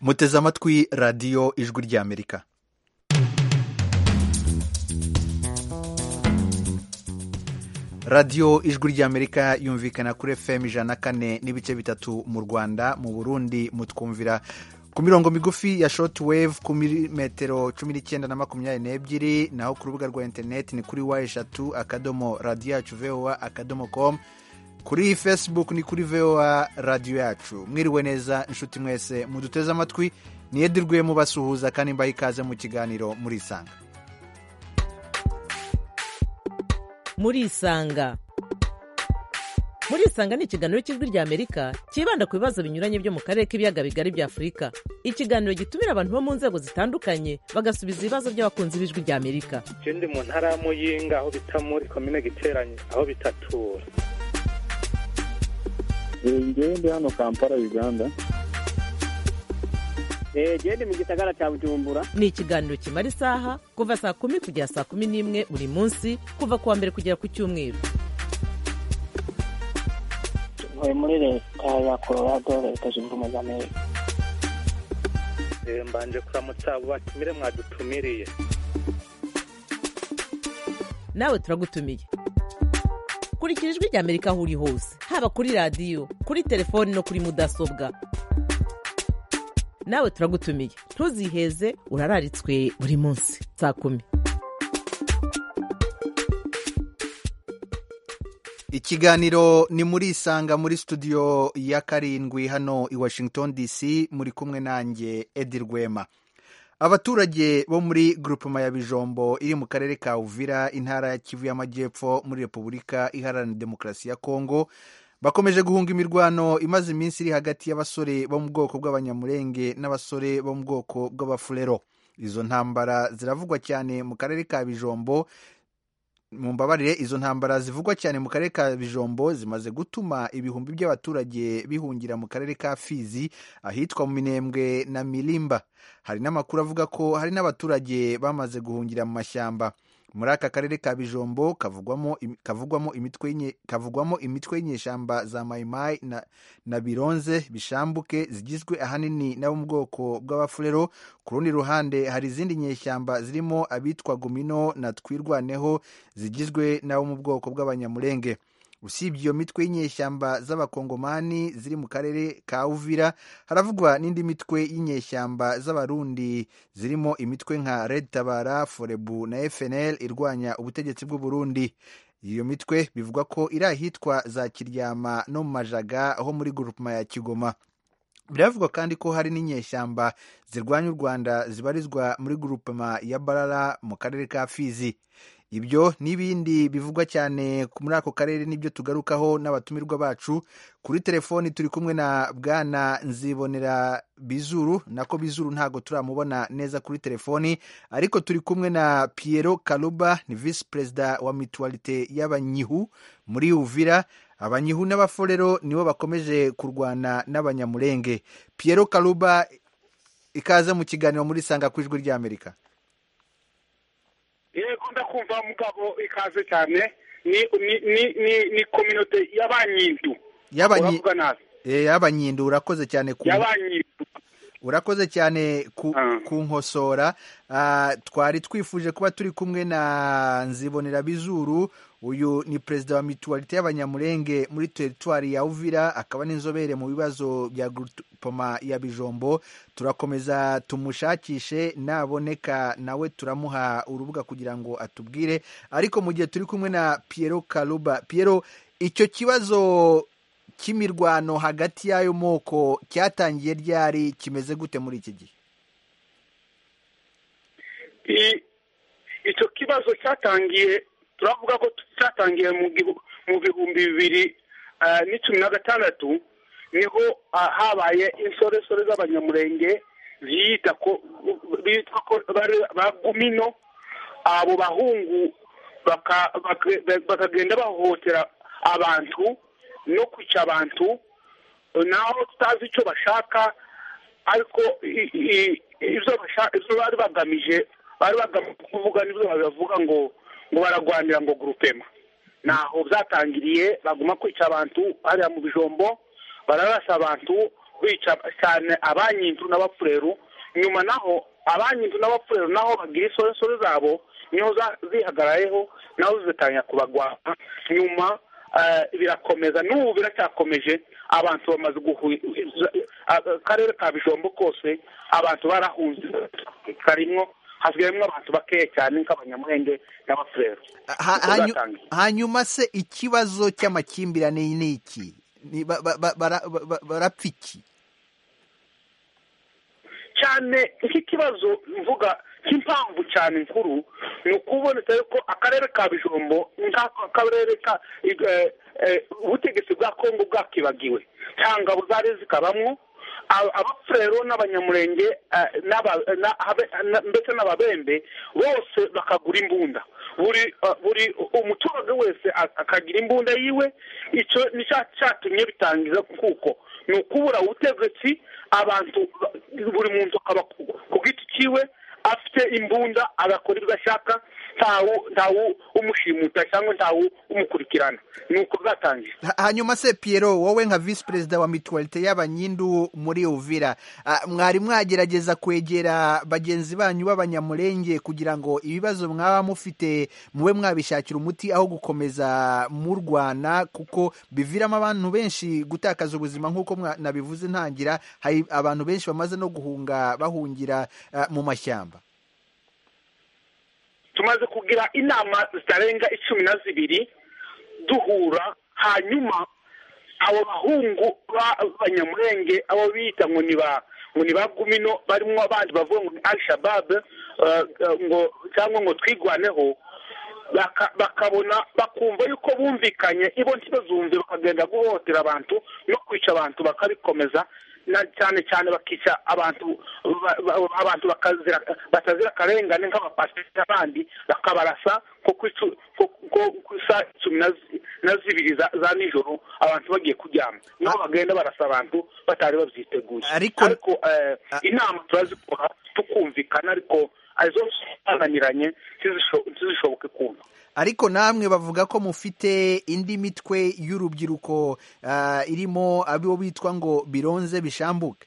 muteze amatwi radiyo ijwi ry'amerika radiyo ijwi ry'amerika yumvikana kuri fm ijana na kane n'ibice bitatu mu rwanda mu burundi mutwumvira ku mirongo migufi ya shoti wevu ku milimetero cumi n'icyenda na makumyabiri n'ebyiri naho ku rubuga rwa interineti ni kuri wa eshatu akadomo radiyo yacu vowa akadomo komu kuri facebook ni kuri vowa radiyo yacu mwiriwe neza inshuti mwese muduteze amatwi niyedirwe mubasuhuza kandi mbahe ikaze mu kiganiro murisanga murisanga murisanga ni ikiganiro cy'ijwi ry'amerika cyibanda ku bibazo binyuranye byo mu karere k'ibiyaga bigari bya afurika ikiganiro gitumira abantu bo mu nzego zitandukanye bagasubiza ibibazo by'abakunzi b'ijwi ry'amerika ikindi mu ntara ya muyinga aho bita muri komine giteranye aho bitatura ngewe ndi hano kampala uganda gende mu gisagara cya bujumbura ni ikiganiro kimara isaha kuva saa kumi kugera saa kumi n'imwe buri munsi kuva ku wa mbere kugera ku cyumweru ntuye muri leta ya colorado leta zunze ubumwe za amerika mbanje kuramutsa abo batumire mwadutumiriye nawe turagutumiye kurikira ijwi ry'amerika aho uri hose haba kuri radiyo kuri telefoni no kuri mudasobwa nawe turagutumiye ntuziheze urararitswe buri munsi saa kumi ikiganiro ni muri isanga muri studio ya karindwi hano i washington dc muri kumwe nanjye edi rwema abaturage bo muri grupema ya bijombo iri mu karere ka uvira intara ya kivu y'amajyepfo muri repubulika iharanira demokarasi ya kongo bakomeje guhunga imirwano imaze iminsi iri hagati y'abasore bo mu bwoko bw'abanyamurenge n'abasore bo mu bwoko bw'abafurero izo ntambara ziravugwa cyane mu karere ka bijombo mu mbabarire izo ntambara zivugwa cyane mu karere ka bijombo zimaze gutuma ibihumbi by'abaturage bihungira mu karere ka fizi ahitwa mu minembwe na mirimba hari n'amakuru avuga ko hari n'abaturage bamaze guhungira mu mashyamba muri aka karere ka bijombo kavugwamo kavugwamo imitwe kavugwamo imitwe y'inyeshyamba za mayimayi na, na bironze bishambuke zigizwe ahanini n'abo mu bwoko bw'abafurero ku rundi ruhande hari izindi nyeshyamba zirimo abitwa gumino na twirwaneho zigizwe n'abo mu bwoko bw'abanyamurenge usibye iyo mitwe y'inyeshyamba z'abakongomani ziri mu karere ka uvira haravugwa n'indi mitwe y'inyeshyamba z'abarundi zirimo imitwe nka red tabara forebu na fnl irwanya ubutegetsi bw'uburundi iyo mitwe bivugwa ko iri ahitwa za kiryama no mu majaga aho muri gurupuma ya kigoma biravugwa kandi ko hari n'inyeshyamba zirwanya u rwanda zibarizwa muri gurupema ya barara mu karere ka fizi ibyo n'ibindi bivugwa cyane muri ako karere n'ibyo tugarukaho n'abatumirwa bacu kuri telefoni turi kumwe na bwana nzibonera bizuru nako bizuru ntabwo turamubona neza kuri telefoni ariko turi kumwe na Piero karuba ni visi perezida wa mituwarite y'abanyihu muri uvira abanyihu n'abaforero nibo bakomeje kurwana n'abanyamurenge Piero karuba ikaze mu kiganiro muri sanga ku ijwi ry'amerika yego ndakumva mugabo ikaze cyane ni ni ni ni ni kominote y'abanyindu y'abanyindu y'abanyindu urakoze cyane ku y'abanyindu urakoze cyane ku nkosora twari twifuje kuba turi kumwe na nzibonera bizuru uyu ni perezida wa mituwarite y'abanyamurenge muri teritwari ya uvira akaba n'inzobere mu bibazo bya grupoma ya bijombo turakomeza tumushakishe naboneka nawe turamuha urubuga kugira ngo atubwire ariko mu gihe turi kumwe na Piero karuba Piero icyo kibazo cy'imirwano hagati y'ayo moko cyatangiye ryari kimeze gute muri iki gihe icyo kibazo cyatangiye turavuga ko cyatangiye mu bihumbi bibiri n'icumi na gatandatu niho habaye insoresore z'abanyamurenge ziyita ko bitwa ko ba gumino abo bahungu bakagenda bahohotera abantu no kwica abantu naho tutazi icyo bashaka ariko ibyo bari bagamije bari bagamije kuvuga n'ibyo babivuga ngo ngo baragwanira ngo gurupema naho byatangiriye baguma kwica abantu hariya mu bijombo bararasa abantu bica cyane abanyindu n'abafureru nyuma naho abanyindu n'abafureru naho bagira isoresore zabo niho za- zihagarayeho naho zitangira kubagwaha nyuma eh, birakomeza n'ubu biracyakomeje abantu bamaze guhuza akarere ka bijombo kose abantu barahunze karimo hasigayemo abantu bakeya cyane nk'abanyamurenge n'abafureru Ha- Uko hanyu- zatangiye. hanyuma se ikibazo cy'amakimbirane ni iki Ni- ba- ba- ba- bara- ba- ba- barapfa iki cyane nk'ikibazo mvuga cy'impamvu cyane nkuru ni ukuboneka yuko akarere ka bijombo nk'ako akarere ka eh, eh, ubutegetsi bwa kongo bwakibagiwe cyangwa buzari zikabamwo Aba- abafurero n'abanyamurenge eh, n'aba- na- habe- na- ndetse n'ababembe bose bakagura imbunda buri eh, buri umuturage wese a- akagira imbunda yiwe icyo ni cya cyatumye bitangiza kuko ni ukubura ubutegetsi abantu ba- buri muntu akaba ku- ku giti cyiwe afite imbunda agakora ibyo ashaka ntawe ntawe umushimuta cyangwa ntawe umukurikirana ni uko bwatangiye Ha- hanyuma se Pierrot wowe nka visi perezida wa mituwalite y'abanyindu muri uvira ah, mwari mwagerageza kwegera bagenzi banyu b'abanyamurenge kugira ngo ibibazo mwaba mufite mube mwabishakira umuti aho gukomeza murwana kuko biviramo abantu benshi gutakaza ubuzima nk'uko mwa- nabivuze ntangira hari abantu benshi bamaze no guhunga bahungira ah, mu mashyamba tumaze kugira inama zitarenga icumi na zibiri duhura hanyuma abo bahungu b'abanyamurenge abo biyita ngo ni ba ngo ni ba gumino barimo abandi bavuga ngo ni al shabab eh, eh, ngo cyangwa ngo twigwaneho baka- bakabona bakumva yuko bumvikanye ibo ntibazumve bakagenda guhohotera abantu no kwica abantu bakabikomeza na cyane cyane bakica abantu ba- ba- abantu bakazira batazira akarengane nk'abapasiteri n'abandi bakabarasa nko ku icu- ko- ko- ku saa cumi na zi- na zibiri za za nijoro abantu bagiye kuryama niho bagenda barasa abantu batari babyiteguye Ariko- ariko eh, A- inama turazikora tukumvikana ariko izo zananiranye ntizisho- ntizishoboke kumva ariko namwe bavuga ko mufite indi mitwe y'urubyiruko ah, irimo abo bitwa ngo bironze bishambuke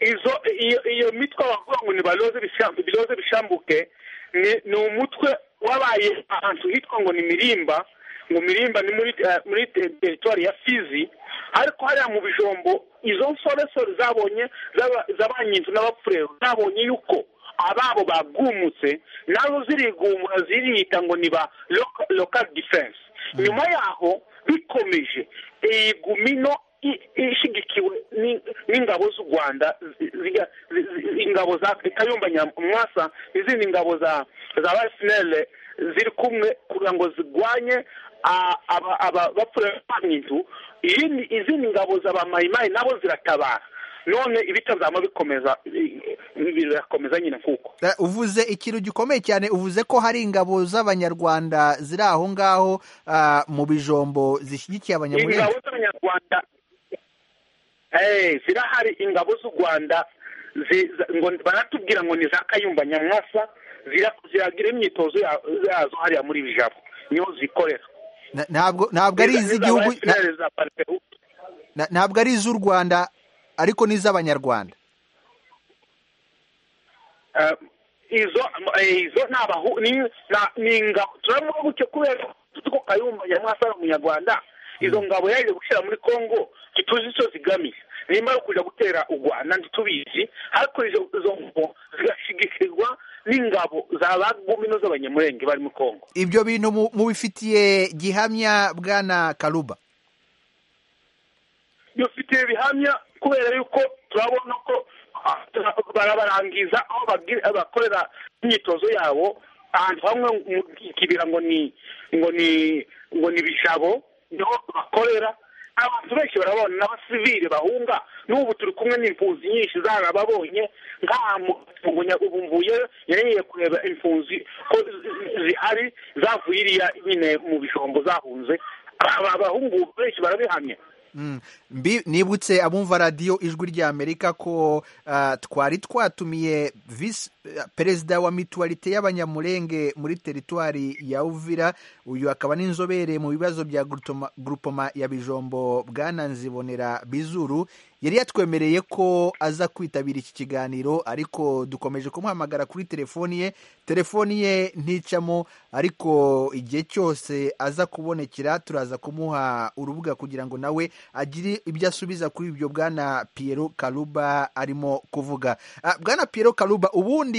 izo iyo iyo mitwe bavuga ngo ni baroze bishambuke biroze bishambuke ni ni umutwe wabaye ahantu hitwa ngo ni mirimba ngo mirimba ni muri eh, muri te- teritwari ya fizi ariko hariya mu bijombo izo nsoresore zabonye z'aba- z'abanyinzu n'abapfureru zabonye yuko ababo bagumutse nazo zirigumura ziriyita ngo ni ba loka- local defense nyuma yaho bikomeje iyi gumino i- ishigikiwe ni- n'ingabo z'u rwanda zi- ziga- zi- zi- ingabo za kayumba nyamwasa n'izindi ngabo za za basinere ziri kumwe kugira ngo zirwanye a- aba- aba- bapfuye banyizu izindi izindi ngabo za ba mayimayi nabo ziratabara none ibitazama bikomeza i- i- birakomeza nyine kuko Eh, uvuze ikintu gikomeye cyane uvuze ko hari ingabo z'abanyarwanda ziri aho ngaho ah, mu bijombo zishyigikiye ingabo abanyamurenge z'abanyarwanda eh, zirahari ingabo z'u rwanda zi- za- ngo baratubwira ngo ni za kayumba nyamwasa zira- ziragira imyitozo ya- yazo hariya muri bijabo niho zikorera Na- ntabwo ntabwo ari Niza- iz'igihugu niza ba FNL, za PARPEU. na- ntabwo ari iz'u rwanda ariko n'iz'abanyarwanda Eh, izo eh, izo ni abahu ni na- ni ingabo turavuga gutyo kubera ko tuzi ko kayumba nyamwasa ari umunyarwanda izo ngabo yaje gushyira muri congo ntituzi icyo zigamije nimba ari ukuja gutera u rwanda ntitubizi ariko izo izo ngabo zigashigikirwa n'ingabo za bagumino z'abanyamurenge bari muri congo ibyo bintu mu- mubifitiye gihamya bwana karuba bifite bihamya kubera yuko turabona ko ah, barabarangiza aho bagi- bakorera imyitozo yabo ahantu hamwe mu kibira ngo ni ngo ni ngo ni bijabo niho bakorera abantu benshi barabona n'abasivile bahunga n'ubu turi kumwe n'impunzi nyinshi zarababonye nk'aha mu Bunya- ubu mvuye yagiye kureba impunzi ko zi- zihari zavuye iriya nyine mu bijombo zahunze aba bahungu benshi barabihamya Mbi- nibutse abumva radiyo ijwi rya amerika ko ah, twari twatumiye visi eh, perezida wa mituwarite y'abanyamurenge muri teritwari ya uvira uyu akaba n'inzobere mu bibazo bya gurutoma- gurupoma ya bijombo bwananzibonera bizuru yari yatwemereye ko aza kwitabira iki kiganiro ariko dukomeje kumuhamagara kuri telefoni ye telefoni ye nticamo ariko igihe cyose aza kubonekera turaza kumuha urubuga kugira ngo nawe agire ibyo asubiza kuri ibyo bwana Piero Karuba arimo kuvuga Ah, bwana Piero Karuba ubundi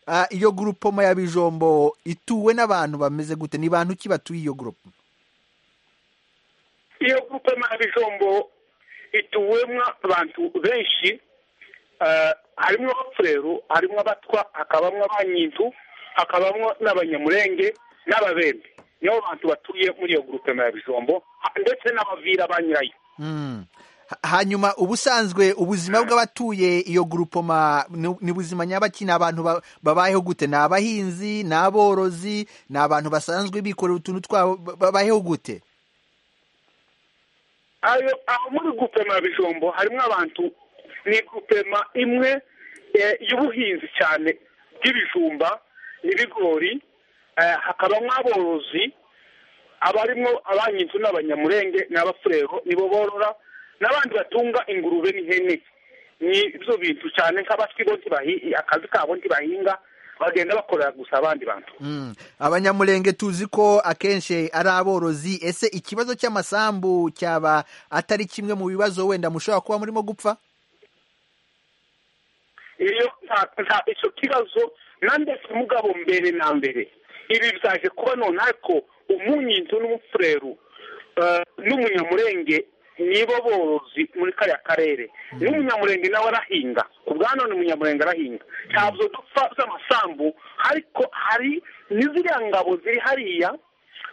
ah, iyo gurupoma ya bijombo ituwe n'abantu bameze gute ni bantu ki batuye iyo gurupe iyo gukoma ibijombo ituwemwa abantu benshi eh, harimo abapfurero harimo abatwa hakabamo abanyintu hakabamo n'abanyamurenge n'ababembe nibo bantu batuye muri iyo gurupema ya bijombo ha- ndetse n'abavira ba nyirayo Mm. Ha- hanyuma ubusanzwe ubuzima bw'abatuye iyo gurupoma ni- ni buzima nyabaki ni abantu ba- babayeho gute ni abahinzi ni aborozi ni abantu basanzwe bikorera utuntu twabo ba- babayeho gute ayo aho muri gupema ya bijombo harimo abantu ni gupema imwe eh, y'ubuhinzi cyane bw'ibijumba n'ibigori eh, hakabamo aborozi abarimo abanyinzu n'abanyamurenge n'abafurero nibo borora n'abandi batunga ingurube n'ihene ni ibyo bintu cyane nk'abatwi bo ntibahi- akazi kabo ntibahinga bagenda bakorera gusa abandi bantu Mm. abanyamurenge tuzi ko akenshi ari aborozi ese ikibazo cy'amasambu cyaba atari kimwe mu bibazo wenda mushobora kuba murimo gupfa iyo nta- nta icyo kibazo nandetse mugabo mbere na mbere ibi byaje kuba nonaha ko umunyinzu n'umufurero eh, n'umunyamurenge nibo borozi muri kariya karere n'umunyamurenge nawe arahinga ku bwa none umunyamurenge arahinga ntabwo dupfa z'amasambu ariko hari n'iziriya ngabo ziri hariya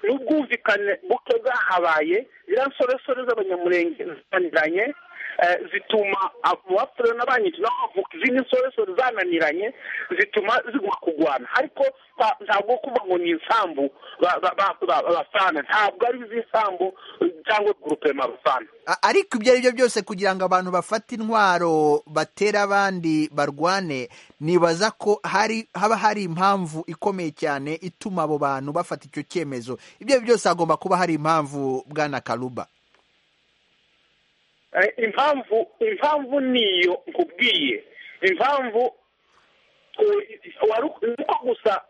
n'ubwumvikane buke bwahabaye ziriya nsoresore z'abanyamurenge zananiranye eh, zituma abapfure n'abanyitu n'abavuka izindi nsoresore zananiranye zituma ziguma kugwana ariko nta- ntabwo kuba ngo ni insambu ba- ba- ba- ba- bafana ntabwo ari iz'isambu cyangwa gurupema bafana A- ariko ibyo ari byo byose kugira ngo abantu bafate intwaro batere abandi barwane nibaza ko hari haba hari impamvu ikomeye cyane ituma abo bantu bafata icyo cyemezo ibyo ari byo byose hagomba kuba hari impamvu bwana karuba Eh, impamvu impamvu niyo nkubwiye impamvu eh, wari uko gusa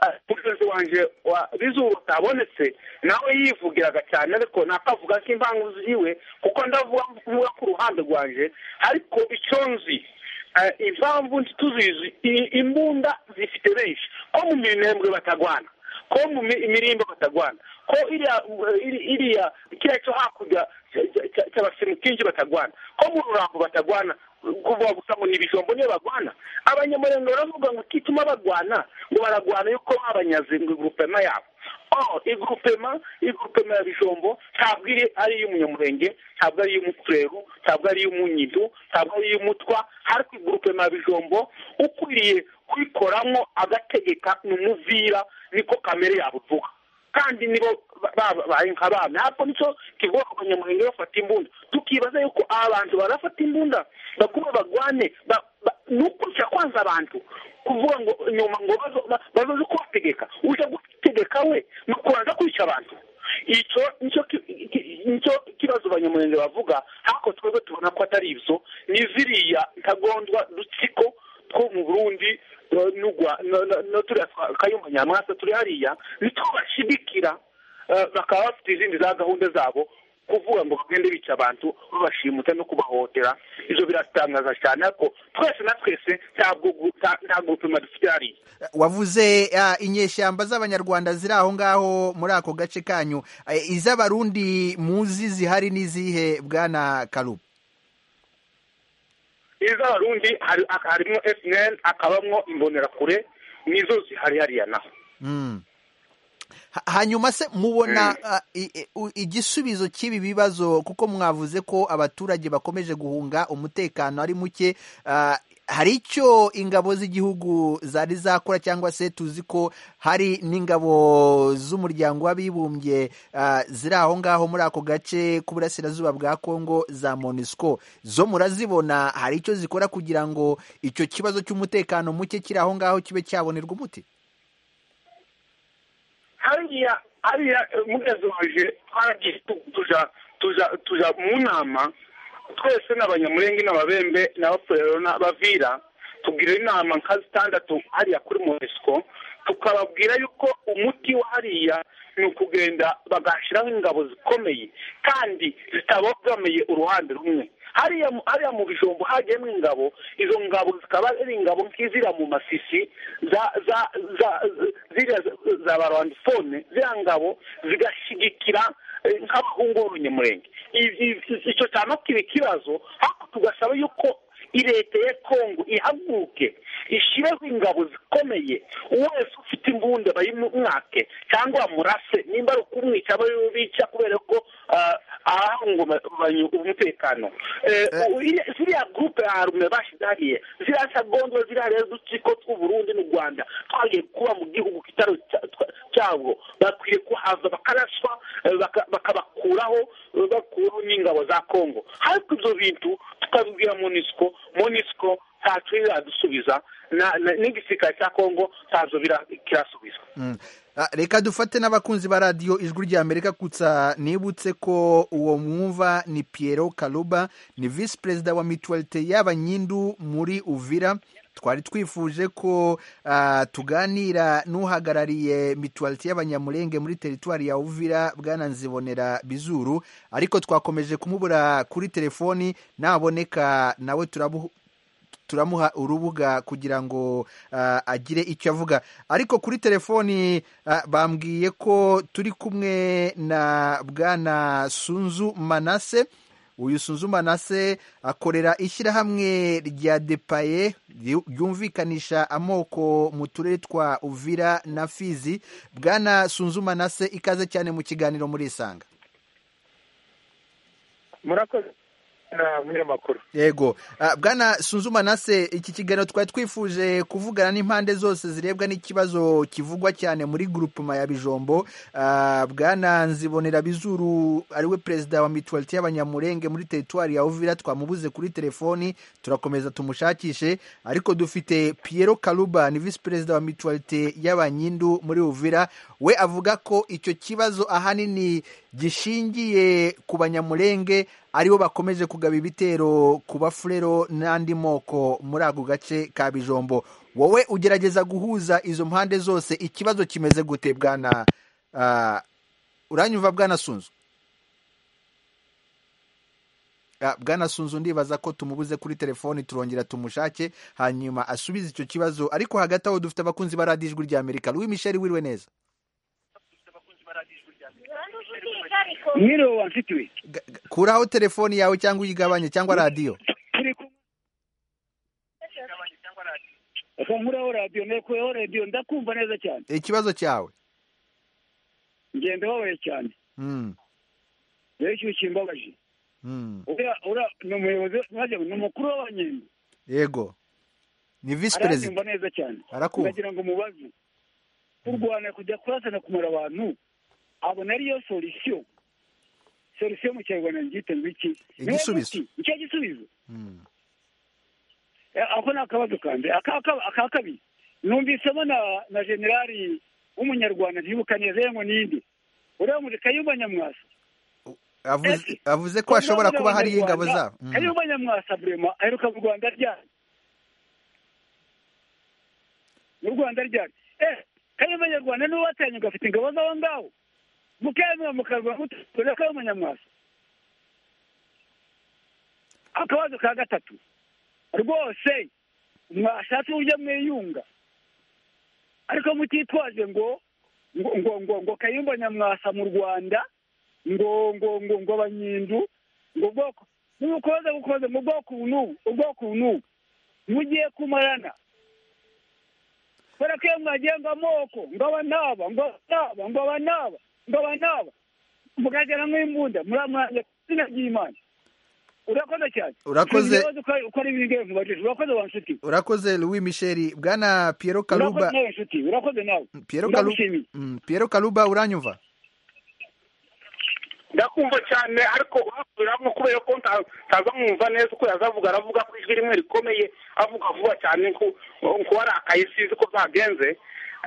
eh, mugenzi wanjye wa bizuba atabonetse nawe yivugiraga cyane ariko ntakavuga ko impamvu ziwe kuko ndavuga mvuga ku ruhande rwanjye ariko icyo nzi eh, impamvu ntituzizi i- imbunda zifite benshi ko mu minembwe batagwana ko mu mi- imirimbo batagwana ko iriya iri- iriya kiriya cyo hakurya cya- cya- cya- cy'abasimukingi batagwana ko mu rurambo batagwana kuvuga gusa ngo ni ibijombo niyo bagwana abanyamurenge baravuga ngo kituma bagwana ngo baragwana yuko babanyaze ngo igurupema yabo oh igurupema igurupema ya bijombo ntabwo iri ari iy'umunyamurenge ntabwo ari iy'umufurero ntabwo ari iy'umunyidu ntabwo ari iy'umutwa ariko igurupema ya bijombo ukwiriye kuyikoramo agategeka ni umuvira niko kamere yabo ivuga kandi nibo babaye nk'abami ntabwo nicyo kivuga ko abanyamurenge bafata imbunda tukibaza yuko aba bantu barafata imbunda bakuba bagwane ba- ba- ni ukurusha kwanza abantu kuvuga ngo nyuma ngo bazo- ba- bazoze kubategeka uje gutegeka we ni ukubanza kwica abantu icyo nicyo ki- ki- nicyo kibazo abanyamurenge bavuga ariko twebwe tubona ko atari ibyo ni ziriya ntagondwa dutsiko two mu burundi eh, n'ugwa- no- no- no turiya twa- kayumba nyamwasa turi hariya nitwo bashidikira eh, bakaba bafite izindi za gahunda zabo kuvuga ngo bagende bica abantu babashimuta no kubahohotera ibyo biratangaza cyane ariko twese na twese ntabwo gu- nta- nta gupima dufite hariya wavuze ah, inyeshyamba z'abanyarwanda ziri aho ngaho muri ako gace kanyu Eh, iz'abarundi muzi zihari n'izihe bwana karuba iz'abarundi hari- harimo fnl hakabamo imbonerakure nizo zihari hariya naho Mm. Ha- hanyuma se mubona ah, i- i- u- igisubizo cy'ibi bibazo kuko mwavuze ko abaturage bakomeje guhunga umutekano ari muke ah, hari icyo ingabo z'igihugu zari zakora cyangwa se tuzi ko hari n'ingabo z'umuryango w'abibumbye ah, ziri aho ngaho muri ako gace k'uburasirazuba bwa kongo za monisco zo murazibona hari icyo zikora kugira ngo icyo kibazo cy'umutekano muke kiri aho ngaho kibe cyabonerwa umuti hariya hariya eh, mugezoje twaragiye tu- tuja tuja tuja mu nama twese n'abanyamurenge n'ababembe n'abafurero n'abavira tugira inama nka zitandatu hariya kuri monesco tukababwira yuko umuti wa hariya ni ukugenda bagashyiraho ingabo zikomeye kandi zitabogamiye uruhande rumwe hariya mu- hariya mu bijumbo hagiyemo ingabo izo ngabo zikaba ari ingabo nk'izira mu masisi za za za ziriya za barwandifone ziriya ngabo zigashyigikira eh, nk'abahungu b'umunyamurenge Ibi- ibi- icyo cyaba kiba ikibazo ariko tugasaba yuko leta ya kongo ihaguke ishyireho ingabo zikomeye wese ufite imbunda bayimwake cyangwa bamurase nimba ari ukumwica babica kubera ko ah, ahahungabanya umutekano Eh, u- iriya- ziriya gurupe harume bashyize hariya ziriya sagondo ziriya rero udutsiko tw'uburundi n'u rwanda twagiye kuba mu gihugu kitari cya- twa- cyabo bakwiye kuhava bakaraswa eh, baka- bakabakuraho eh, bakuraho n'ingabo za kongo ariko ibyo bintu tukabibwira monisco monisco ntacyo iradusubiza na- na- n'igisirikare cya kongo ntazo bira- kirasubiza Mm. Ah, reka dufate n'abakunzi ba radiyo ijwi rya amerika kutsa nibutse ko uwo mwumva ni piero karuba ni visi perezida wa mituwalite y'abanyindu muri uvira twari twifuje ko ah, tuganira n'uhagarariye mituwalite y'abanyamurenge muri teritwari ya uvira bwana nzibonera bizuru ariko twakomeje kumubura kuri telefoni naboneka nawe turabu turamuha urubuga kugira ngo ah, agire icyo avuga ariko kuri telefoni ah, bambwiye ko turi kumwe na bwana sunzu manase uyu sunzu manase akorera ishyirahamwe rya depaye ryu- ryumvikanisha amoko mu turere twa uvira na fizi bwana sunzu manase ikaze cyane mu kiganiro muri isanga murakoze na munyamakuru yego Ah, bwana sunzuma nase iki kiganiro twari twifuje kuvugana n'impande zose zirebwa n'ikibazo kivugwa cyane muri groupema ya bijombo Ah, bwana nzibonera bizuru ariwe perezida wa mituwalite y'abanyamurenge muri teritwari ya uvira twamubuze kuri telefoni turakomeza tumushakishe ariko dufite piero karuba ni visi perezida wa mituwalite y'abanyindu muri uvira we avuga ko icyo kibazo ahanini gishingiye ku banyamurenge aribo bakomeje kugaba ibitero ku bafurero n'andi moko muri ako gace ka bijombo wowe ugerageza guhuza izo mpande zose ikibazo kimeze gute bwana uh, uranyumva bwana sunzu Ah, bwana sunzu ndibaza ko tumubuze kuri telefoni turongera tumushake hanyuma asubize icyo kibazo ariko hagati aho dufite abakunzi ba radiyo ijwi rya amerika louis michel wiriwe neza Mwiriwe wanshuti we. Ga- ga- kuraho telefoni yawe cyangwa uyigabanye cyangwa radiyo Aka nkuraho radiyo nekuyeho radiyo ndakumva neza cyane. ikibazo cyawe Ngenda babaye cyane. Mm, Rero ikintu kimbabaje. mm. Uriya uriya ni umuyobozi maze ni umukuru w'abanyembe. yego ni visi perezida Aranyumva neza cyane. arakumva Ndagira ngo mubaze. Kurwana kujya kurasana kumara abantu. Abona ariyo solisiyo. Solisiyo mu kinyarwanda ngite ngo iki? Ni wo Igisubizo. muti. Nicyo gisubizo. Mm. Eh, ako ni akabazo ka mbere Aka- aka- aka kabiri numvisemo na na generali w'umunyarwanda ntibuka neza yemwe n'indi uriya muri kayumba nyamwasa avuze Ese, avuze ko hashobora kuba hari ingabo zabo Mm. kayumba nyamwasa burema aheruka mu rwanda ryari mu rwanda ryari eh kayumba nyarwanda niwe watanye ngo afite ingabo z'aho ngaho mukayumba mukarwa mutore kayumba nyamwasa akabazo ka gatatu rwose mwashatse uburyo mwiyunga ariko mutitwaje ngo ngo ngo ngo, ngo kayumba nyamwasa mu rwanda ngo ngo ngo ngo abanyindu ngo ubwoko nimukoze gukoze mu bwoko ubu n'ubu ubwoko ubu n'ubu mugiye kumarana kubera ko iyo mwagiye ngo amoko ngo abanaba ngo abanaba ngo abanaba ngo abanaba mukagera nk'imbunda muramwanje ku izina ry'imana urakoze cyane Urakoze. Sinzi ibibazo uko- uko ari bige nkubajije urakoze wa nshuti urakoze louis michel bwana piero urakoze karuba nawe nshuti urakoze nawe piero karuba Ndagushimiye. piero karuba uranyumva ndakumva cyane ariko uhakuramo kubera ko nta- ntaza nkumva neza uko yazavuga aravuga ko ijwi rimwe rikomeye avuga vuba cyane nku- nku warakaye sinzi ko byagenze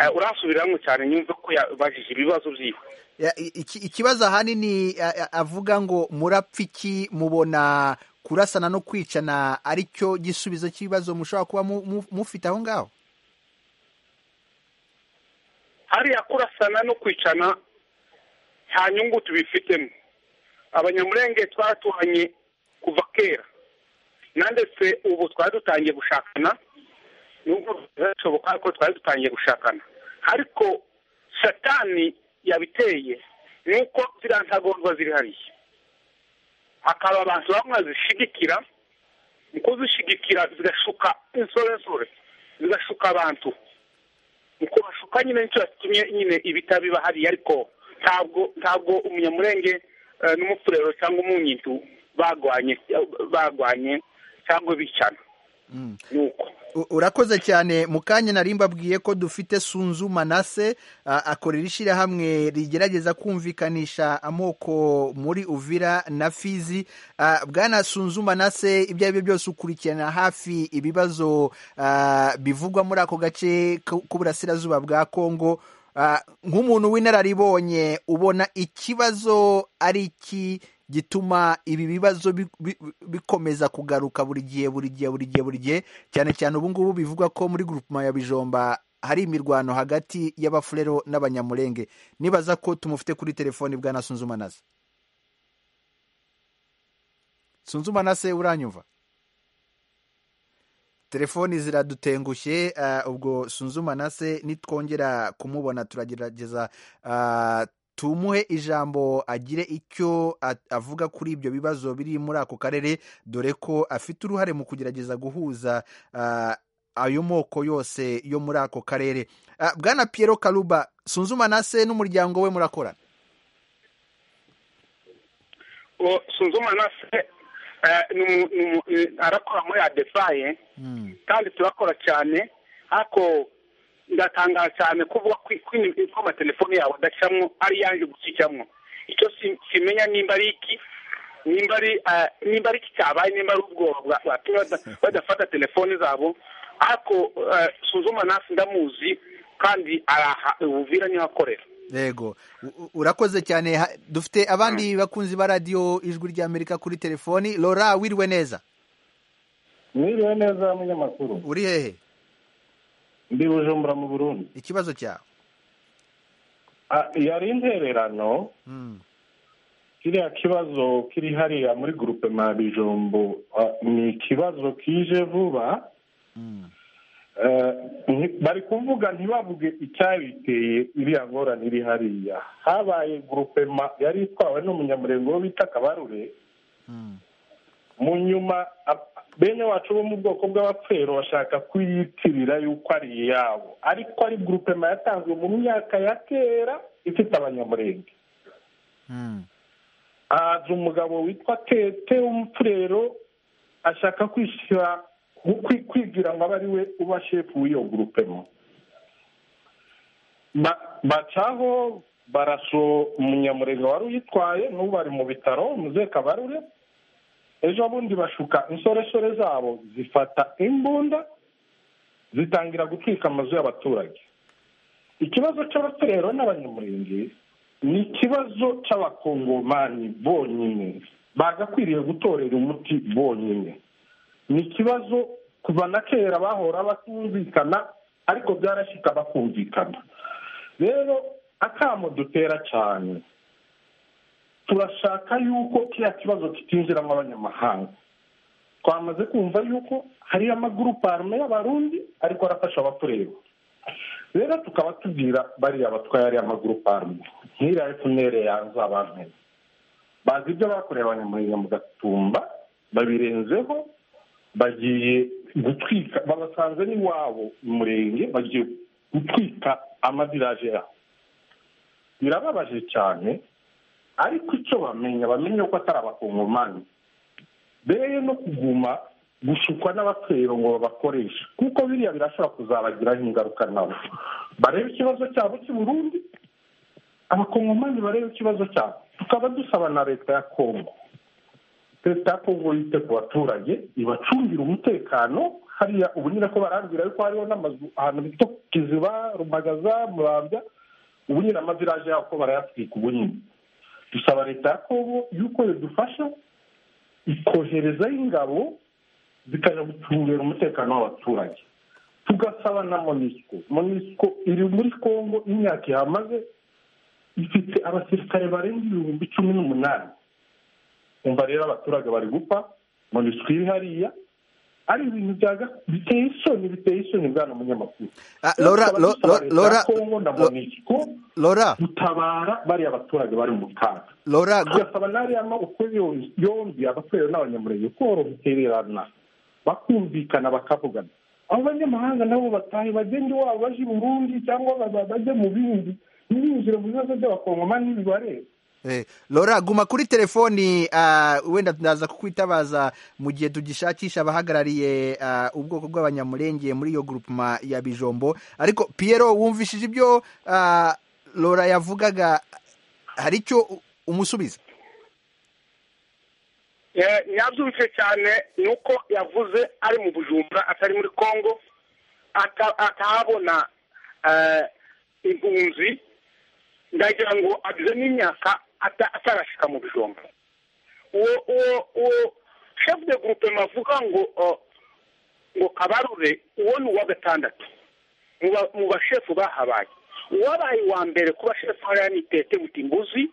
Eh, urasubiramo cyane nyumve ko yabajije ibibazo byiwe Ya, i- iki- ikibazo ahanini a- a- avuga ngo murapfa iki mubona kurasana no kwicana ari cyo gisubizo cy'ibibazo mushobora kuba mu- mu- mufite aho ngaho hariya kurasana no kwicana nta nyungu tubifitemo abanyamurenge twaratuhanye kuva kera nandetse ubu twari dutangiye gushakana nubwo birashoboka ariko twari dutangiye gushakana ariko satani yabiteye ni uko ziriya ntagondwa ziri hariya hakaba abantu bamwe bazishigikira mu kuzishigikira zigashuka insoresore zigashuka abantu uko bashuka nyine nicyo yatumye nyine ibitaro biba hariya ariko ntabwo ntabwo umunyamurenge eh, n'umufurero cyangwa umunyitu bagwanye bagwanye cyangwa bicana ni uko U- urakoze cyane mu kanya nari mbabwiye ko dufite sunzu manase a- akorera ishyirahamwe rigerageza kumvikanisha amoko muri uvira na fizi A, bwana sunzu manase ibyo ari byo byose ukurikirana hafi ibibazo a, bivugwa muri ako gace k- k'uburasirazuba bwa kongo A, nk'umuntu w'inararibonye ubona ikibazo ari iki gituma ibi bibazo bi- bi- bikomeza kugaruka buri gihe buri gihe buri gihe buri gihe cyane cyane ubu ngubu bivugwa ko muri grupema ya bijomba hari imirwano hagati y'abafurero n'abanyamurenge nibaza ko tumufite kuri telefoni bwana sunzumanase sunzumanase uranyumva telefoni ziradutengushye ah, ubwo sunzumanase nitwongera kumubona turagerageza ah, tumuhe ijambo agire icyo a- avuga kuri ibyo bibazo biri muri ako karere dore ko afite uruhare mu kugerageza guhuza ah, ayo moko yose yo muri ako karere Ah, bwana piero karuba sunzumanase n'umuryango we murakorana uwo sunzuma na se eh, ni umu- ni umu- ni- arakora muri adefaye kandi turakora cyane ariko ndatangaza cyane kuvuga ko ko amatelefone yawe adacamo ari yanjye gusa icamo icyo si- simenya nimba ari iki nimba ari eh, nimba ari iki cyabaye nimba ari ubwoba bwa- bwatumye bada- badafata telefone zabo ariko eh, sunzuma nasi ndamuzi kandi araha ubuvira niho akorera yego U- u- urakoze cyane Ha- dufite abandi bakunzi ba radiyo ijwi ry'amerika kuri telefoni lora wiriwe neza mwiriwe neza munyamakuru uri hehe ndi bujumbura mu burundi ikibazo cyawe Ah, yari intererano Mm. kiriya kibazo kiri hariya muri gurupe bijombo ah, ni ikibazo kije vuba Eh, nti- bari kuvuga ntibavuge icyabiteye iriya ngorane iri hariya habaye gurupe yari itwawe n'umunyamurenge wo bita kabarure mu nyuma ab- bene wacu bo mu bwoko bw'abapfero bashaka kuyitirira yuko ari iyabo ariko ari grupema yatanzwe mu myaka ya kera ifite abanyamurenge Mm. haza umugabo witwa tete w'umupfurero ashaka kwishyira ku- kwi- kwigira ngo abe ari we uba shefu w'iyo grupema Ba- bacaho baraso umunyamurenge wari uyitwaye n'ubu bari mu bitaro muze kabarure ejo bundi bashuka insoresore zabo zifata imbunda zitangira gutwika amazu y'abaturage ikibazo cy'abatorero n'abanyamurenge ni ikibazo cy'abakongomani bonyine bagakwiriye gutorera umuti bonyine ni ikibazo kuva na kera bahora batumvikana ariko byarashyika bakumvikana rero akamo dutera cyane turashaka yuko kiriya kibazo kitinjiramo abanyamahanga twamaze kumva yuko hariyo amagurupe arume y'abarundi ariko arafasha abatureba rero tukaba tubwira bariya batwaye ariya magurupe arume nk'iriya efunere yanze abantu bazi ibyo bakoreye abanyamurenge mu gatumba babirenzeho bagiye gutwika babasanze n'iwabo mu murenge bagiye gutwika amaviraje yabo birababaje cyane ariko icyo bamenya bamenya ko atari abakongomani rero no kuguma gushukwa n'abatero ngo babakoreshe kuko biriya birashobora kuzabagiraho ingaruka nabo barebe ikibazo cyabo cy'i Burundi abakongomani barebe ikibazo cyabo tukaba dusaba na leta ya kongo leta ya kongo yite ku baturage ibacungire umutekano hariya ubu nyine ko barambwira yuko hariho n'amazu ahantu bita kiziba rumagaza murambya ubu nyine amaviraje yabo ko barayatwika ubu nyine dusaba leta ya kongo yuko yadufasha ikoherezaho ingabo zikajya gucungira umutekano w'abaturage tugasaba na monisiko monisiko iri muri kongo imyaka ihamaze ifite abasirikare barenga ibihumbi cumi n'umunani umva rero abaturage bari gupfa monisiko iri hariya ari ibintu biteye isoni biteye isoni bwana munyamakuru Ah, Laura, Lo- Lo- Laura- kongo na Lo- monisiko Laura, gutabara bariya baturage bari mu kaga Laura, gu- tugasaba n'ariya uko yo- yombi abapfero n'abanyamurenge koroherana bakumvikana bakavugana abo banyamahanga nabo batahe bagende iwabo baje i burundi cyangwa baba- bajye mu bindi ntibinjire mu bibazo by'abakongomani bibareba eh, Laura guma kuri telefoni ah, wenda ndaza kukwitabaza mu gihe tugishakisha abahagarariye ah, ubwoko bw'abanyamurenge muri iyo groupement ya Bijombo ariko Piero wumvishije ibyo ah, Laura yavugaga hari icyo u- umusubiza Eh, ntiyabyumvise cyane ni uko yavuze ari mu bujumbura atari muri congo ata- atahabona eh, impunzi ndagira ngo agize n'imyaka ata- atarashyika mu bijumba uwo uwo uwo shefu de gurupe avuga ngo oh, ngo kabarure uwo ni uwa gatandatu mu ba- mu bashefu bahabaye uwabaye uwa mbere kuba shefu hariya ni tete mutimbuzi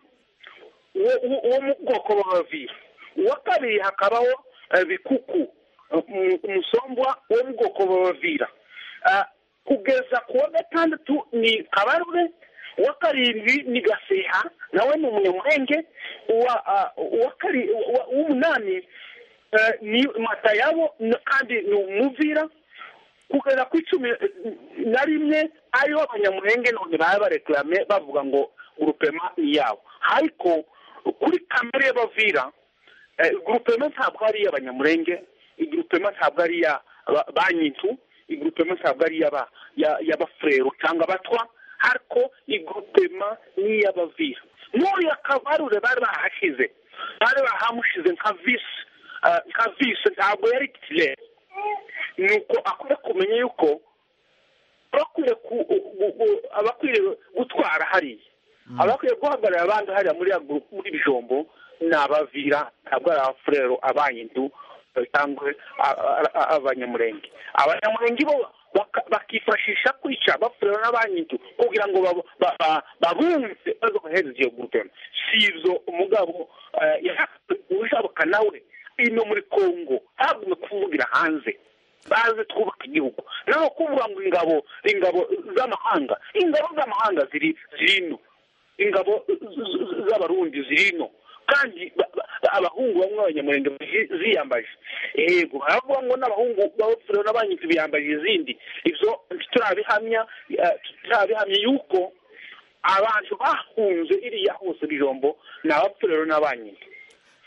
uwo uwo- uwo mu bwoko bw'abaviri uwa kabiri hakabaho eh, bikuku eh, umu- umusombwa wo mu bwoko bw'abavira Ah, kugeza ku wa gatandatu ni kabarure uwa karindwi ni gaseha nawe ni umunyamurenge uwa ah, uwa kari- uwa- uw'umunani eh, ni matayabo n- kandi ni umuvira kugeza ku icumi eh, na rimwe ariho abanyamurenge none baba bareklame bavuga ngo gurupema ni yabo ariko kuri kamere y'abavira eh, gurupema ntabwo ari iy'abanyamurenge igurupema ntabwo ari iya ba- banyintu igurupema ntabwo ari iy'aba- ya- y'abafurero cyangwa abatwa ariko igurupema ni iy'abavira n'uriya kabarure bari bahashyize bari bahamushize nka visi eh, nka visi ntabwo yari titire nuko akwiye kumenya yuko abakwiye ku- u- u- u- abakwiye gutwara hariya abakwiye guhagarara abandi hariya muri ya groupe- muri bijombo ni abavira ntabwo ari abafurero abanyindu cyangwa a- a- a- abanyamurenge abanyamurenge bo baka- bakifashisha kwica abafurero n'abanyindu kugira ngo babo- ba- ba- babumve baze guhereza iyo gurupe si ibyo umugabo eh, yahawe ujabukana nawe ino muri kongo ntabwo kuvugira hanze baze twubaka igihugu naho kuvuga ngo ingabo ingabo z'amahanga ingabo z'amahanga ziri ziri ino ingabo z- z- z'abarundi ziri ino kandi ba- ba- abahungu bamwe b'abanyamurenge zi- ziyambaje yego baravuga ngo n'abahungu b'abafurero n'abanyitsi biyambaje izindi ibyo ntiturabihamya eh, turabihamya yuko abantu bahunze iriya hose bijombo ni abapfurero n'abanyitsi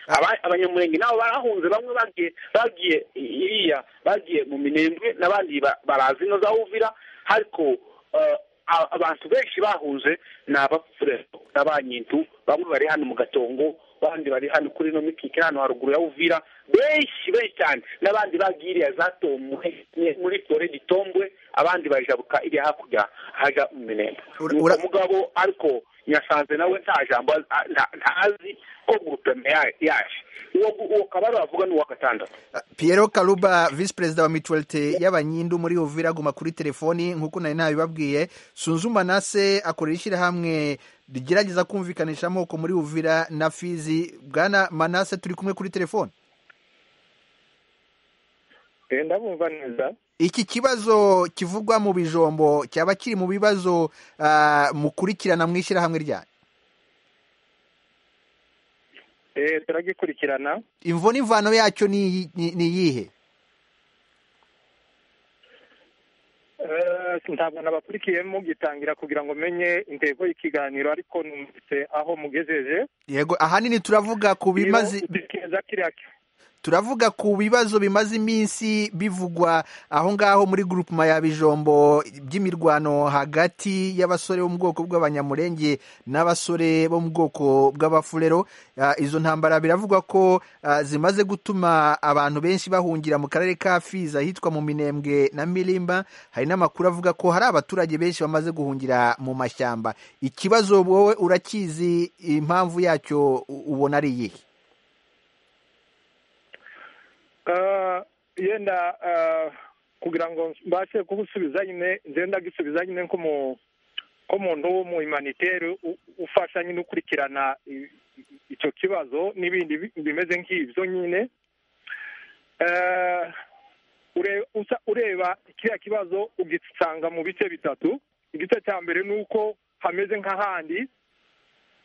Aba- abanyamurenge nabo barahunze bamwe bagiye bagiye i- iriya bagiye mu minembwe n'abandi ba- barazi ino za uvira ariko eh, a- abantu benshi bahunze ni abafurero n'abanyintu bamwe bari hano mu gatongo abandi bari hano kuri ino mikike hano haruguru ya uvira benshi benshi cyane n'abandi bagiye iriya zatomwe muri tore gitombwe abandi bajabuka iriya hakurya haja mu minembwe Ura- Nuko ura- mugabo ariko nyasanze nawe nta jambo azi- a- nta- ntazi ko gurupeme ya- yaje uwo uwo kabari bavuga ni uwa gatandatu Piero Karuba visi perezida wa mutuwarite y'abanyindu muri Uvira guma kuri telefoni nk'uko nari nabibabwiye Sunzuma Nase akorera ishyirahamwe rigerageza kumvikanisha amoko muri Uvira na Fizi Bwana Manase turi kumwe kuri telefoni ndabumva neza iki kibazo kivugwa mu bijombo cyaba kiri mu bibazo ah, mukurikirana mu ishyirahamwe ryanyu Eh, turagikurikirana imvo n'imvano yacyo ni iyi- ni ni iyihe Eh, ntabwo nabakurikiyemo gitangira kugira ngo menye intego y'ikiganiro ariko numvise aho mugejeje yego ahanini turavuga ku bimaze Iyo udukeza kiriya ki- turavuga ku bibazo bimaze iminsi bivugwa aho ngaho muri gurupuma ya bijombo by'imirwano hagati y'abasore bo mu bwoko bw'abanyamurenge n'abasore bo mu bwoko bw'abafurero Ah, izo ntambara biravugwa ko ah, zimaze gutuma abantu benshi bahungira mu karere ka fizi ahitwa mu minembwe na mirimba hari n'amakuru avuga ko hari abaturage benshi bamaze guhungira mu mashyamba ikibazo wowe urakizi impamvu yacyo u- ubona ari iyihe Ah, yenda ah, kugira ngo mbashe kugusubiza nyine nze ndagisubiza nyine nk'umu- nk'umuntu w'umuhimaniteri u- ufasha nyine ukurikirana i- i- icyo kibazo n'ibindi bi- bimeze nk'ibyo nyine Ah, ure- usa- ureba kiriya kibazo ugisanga mu bice bitatu igice cya mbere ni uko hameze nk'ahandi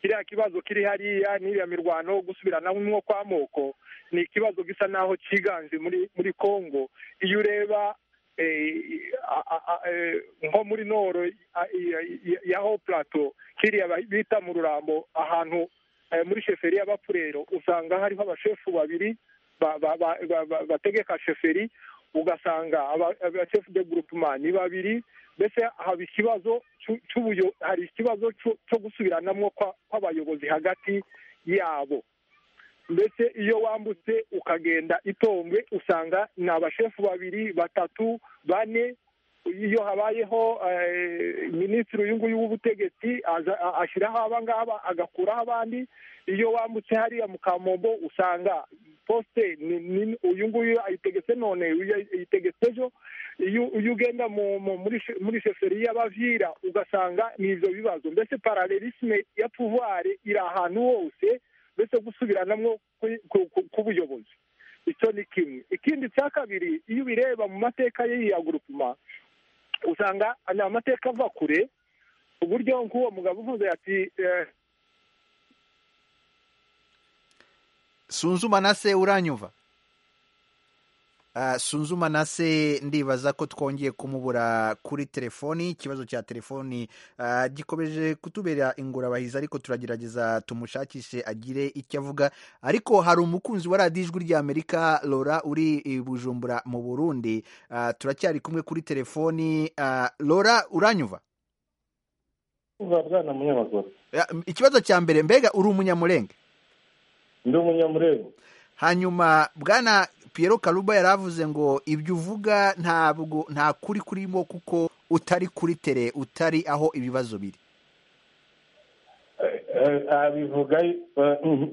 kiriya kibazo kiri hariya n'iriya mirwano gusubiranamo kw'amoko ni ikibazo gisa naho cyiganje muri muri congo iyo ureba eh, a- a- a- eh, nko muri noro a- i- i- ya ho plato kiriya ba- bita mu rurambo ahantu eh, muri sheferi y'abapurero usanga hariho abashefu babiri ba- ba- ba- ba- ba- bategeka sheferi ugasanga aba- abashefu de groupement ni babiri mbese haba ikibazo cy'u- cy'ubuyo- hari ikibazo cyo- cyo gusubiranamo kwa- kw'abayobozi hagati yabo mbese iyo wambutse ukagenda itombwe usanga ni abashefu babiri batatu bane iyo habayeho eh, minisitiri uyu nguyu w'ubutegetsi aza- a- ashyiraho aba ngaba agakuraho abandi iyo wambutse hariya mu kamombo usanga posite ni- ni- uyu nguyu ayitegetse none uyu ayitegetse ejo iyo iyo ugenda mu- mu- muri she- muri sheferi y'abavira ugasanga ni ibyo bibazo mbese paralelisme ya pouvoir iri ahantu hose mbese gusubiranamo kwi- ku- ku- k'ubuyobozi icyo ni kimwe ikindi cya kabiri iyo ubireba mu mateka y'iya gurupuma usanga ni amateka ava kure uburyo nk'uwo mugabo uvuze ati eh, sunzuma na se uranyumva Ah, sunzuma na se ndibaza ko twongeye kumubura kuri telefoni ikibazo cya telefoni ah, gikomeje kutubera ingorabahizi ariko turagerageza tumushakishe agire icyo avuga ariko hari umukunzi wa radiyo ijwi ry'amerika lora uri i bujumbura mu burundi Ah, turacyari kumwe kuri telefoni Ah, lora uranyumva uba bwana munyamakuru Ah, ikibazo cya mbere mbega uri umunyamurenge ndi umunyamurego hanyuma bwana Pierre karuba yaravuze ngo ibyo uvuga ntabwo nta kuri kurimo kuko utari kuri tere utari aho ibibazo biri Eh, eh, abivuga eh,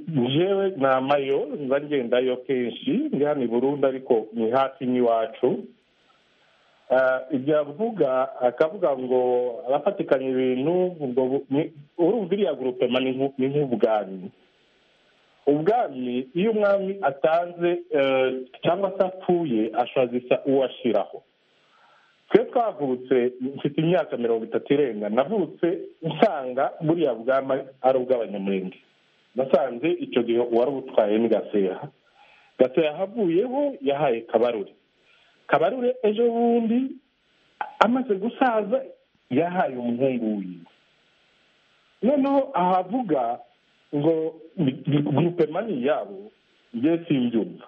njyewe namayo nza ngendayo kenshi ndi hano i burundi ariko ni hafi n'iwacu Eh, ibyo avuga akavuga ngo abafatikanya ibintu ubwo bu- ni- urumva iriya gurupema ni nk'u- ni nk'ubwami ubwami iyo umwami atanze eh, cyangwa se apfuye ashazisa uwashyiraho twe twavutse mfite imyaka mirongo itatu irenga navutse nsanga buriya bwama ari ubw'abanyamurenge nasanze icyo gihe uwari ubutwaye ni gaseha gaseha ahavuyeho yahaye kabarure kabarure ejo bundi amaze gusaza yahaye umuhungu wiwe noneho ahavuga ngo grupemani yabo njye simbyumva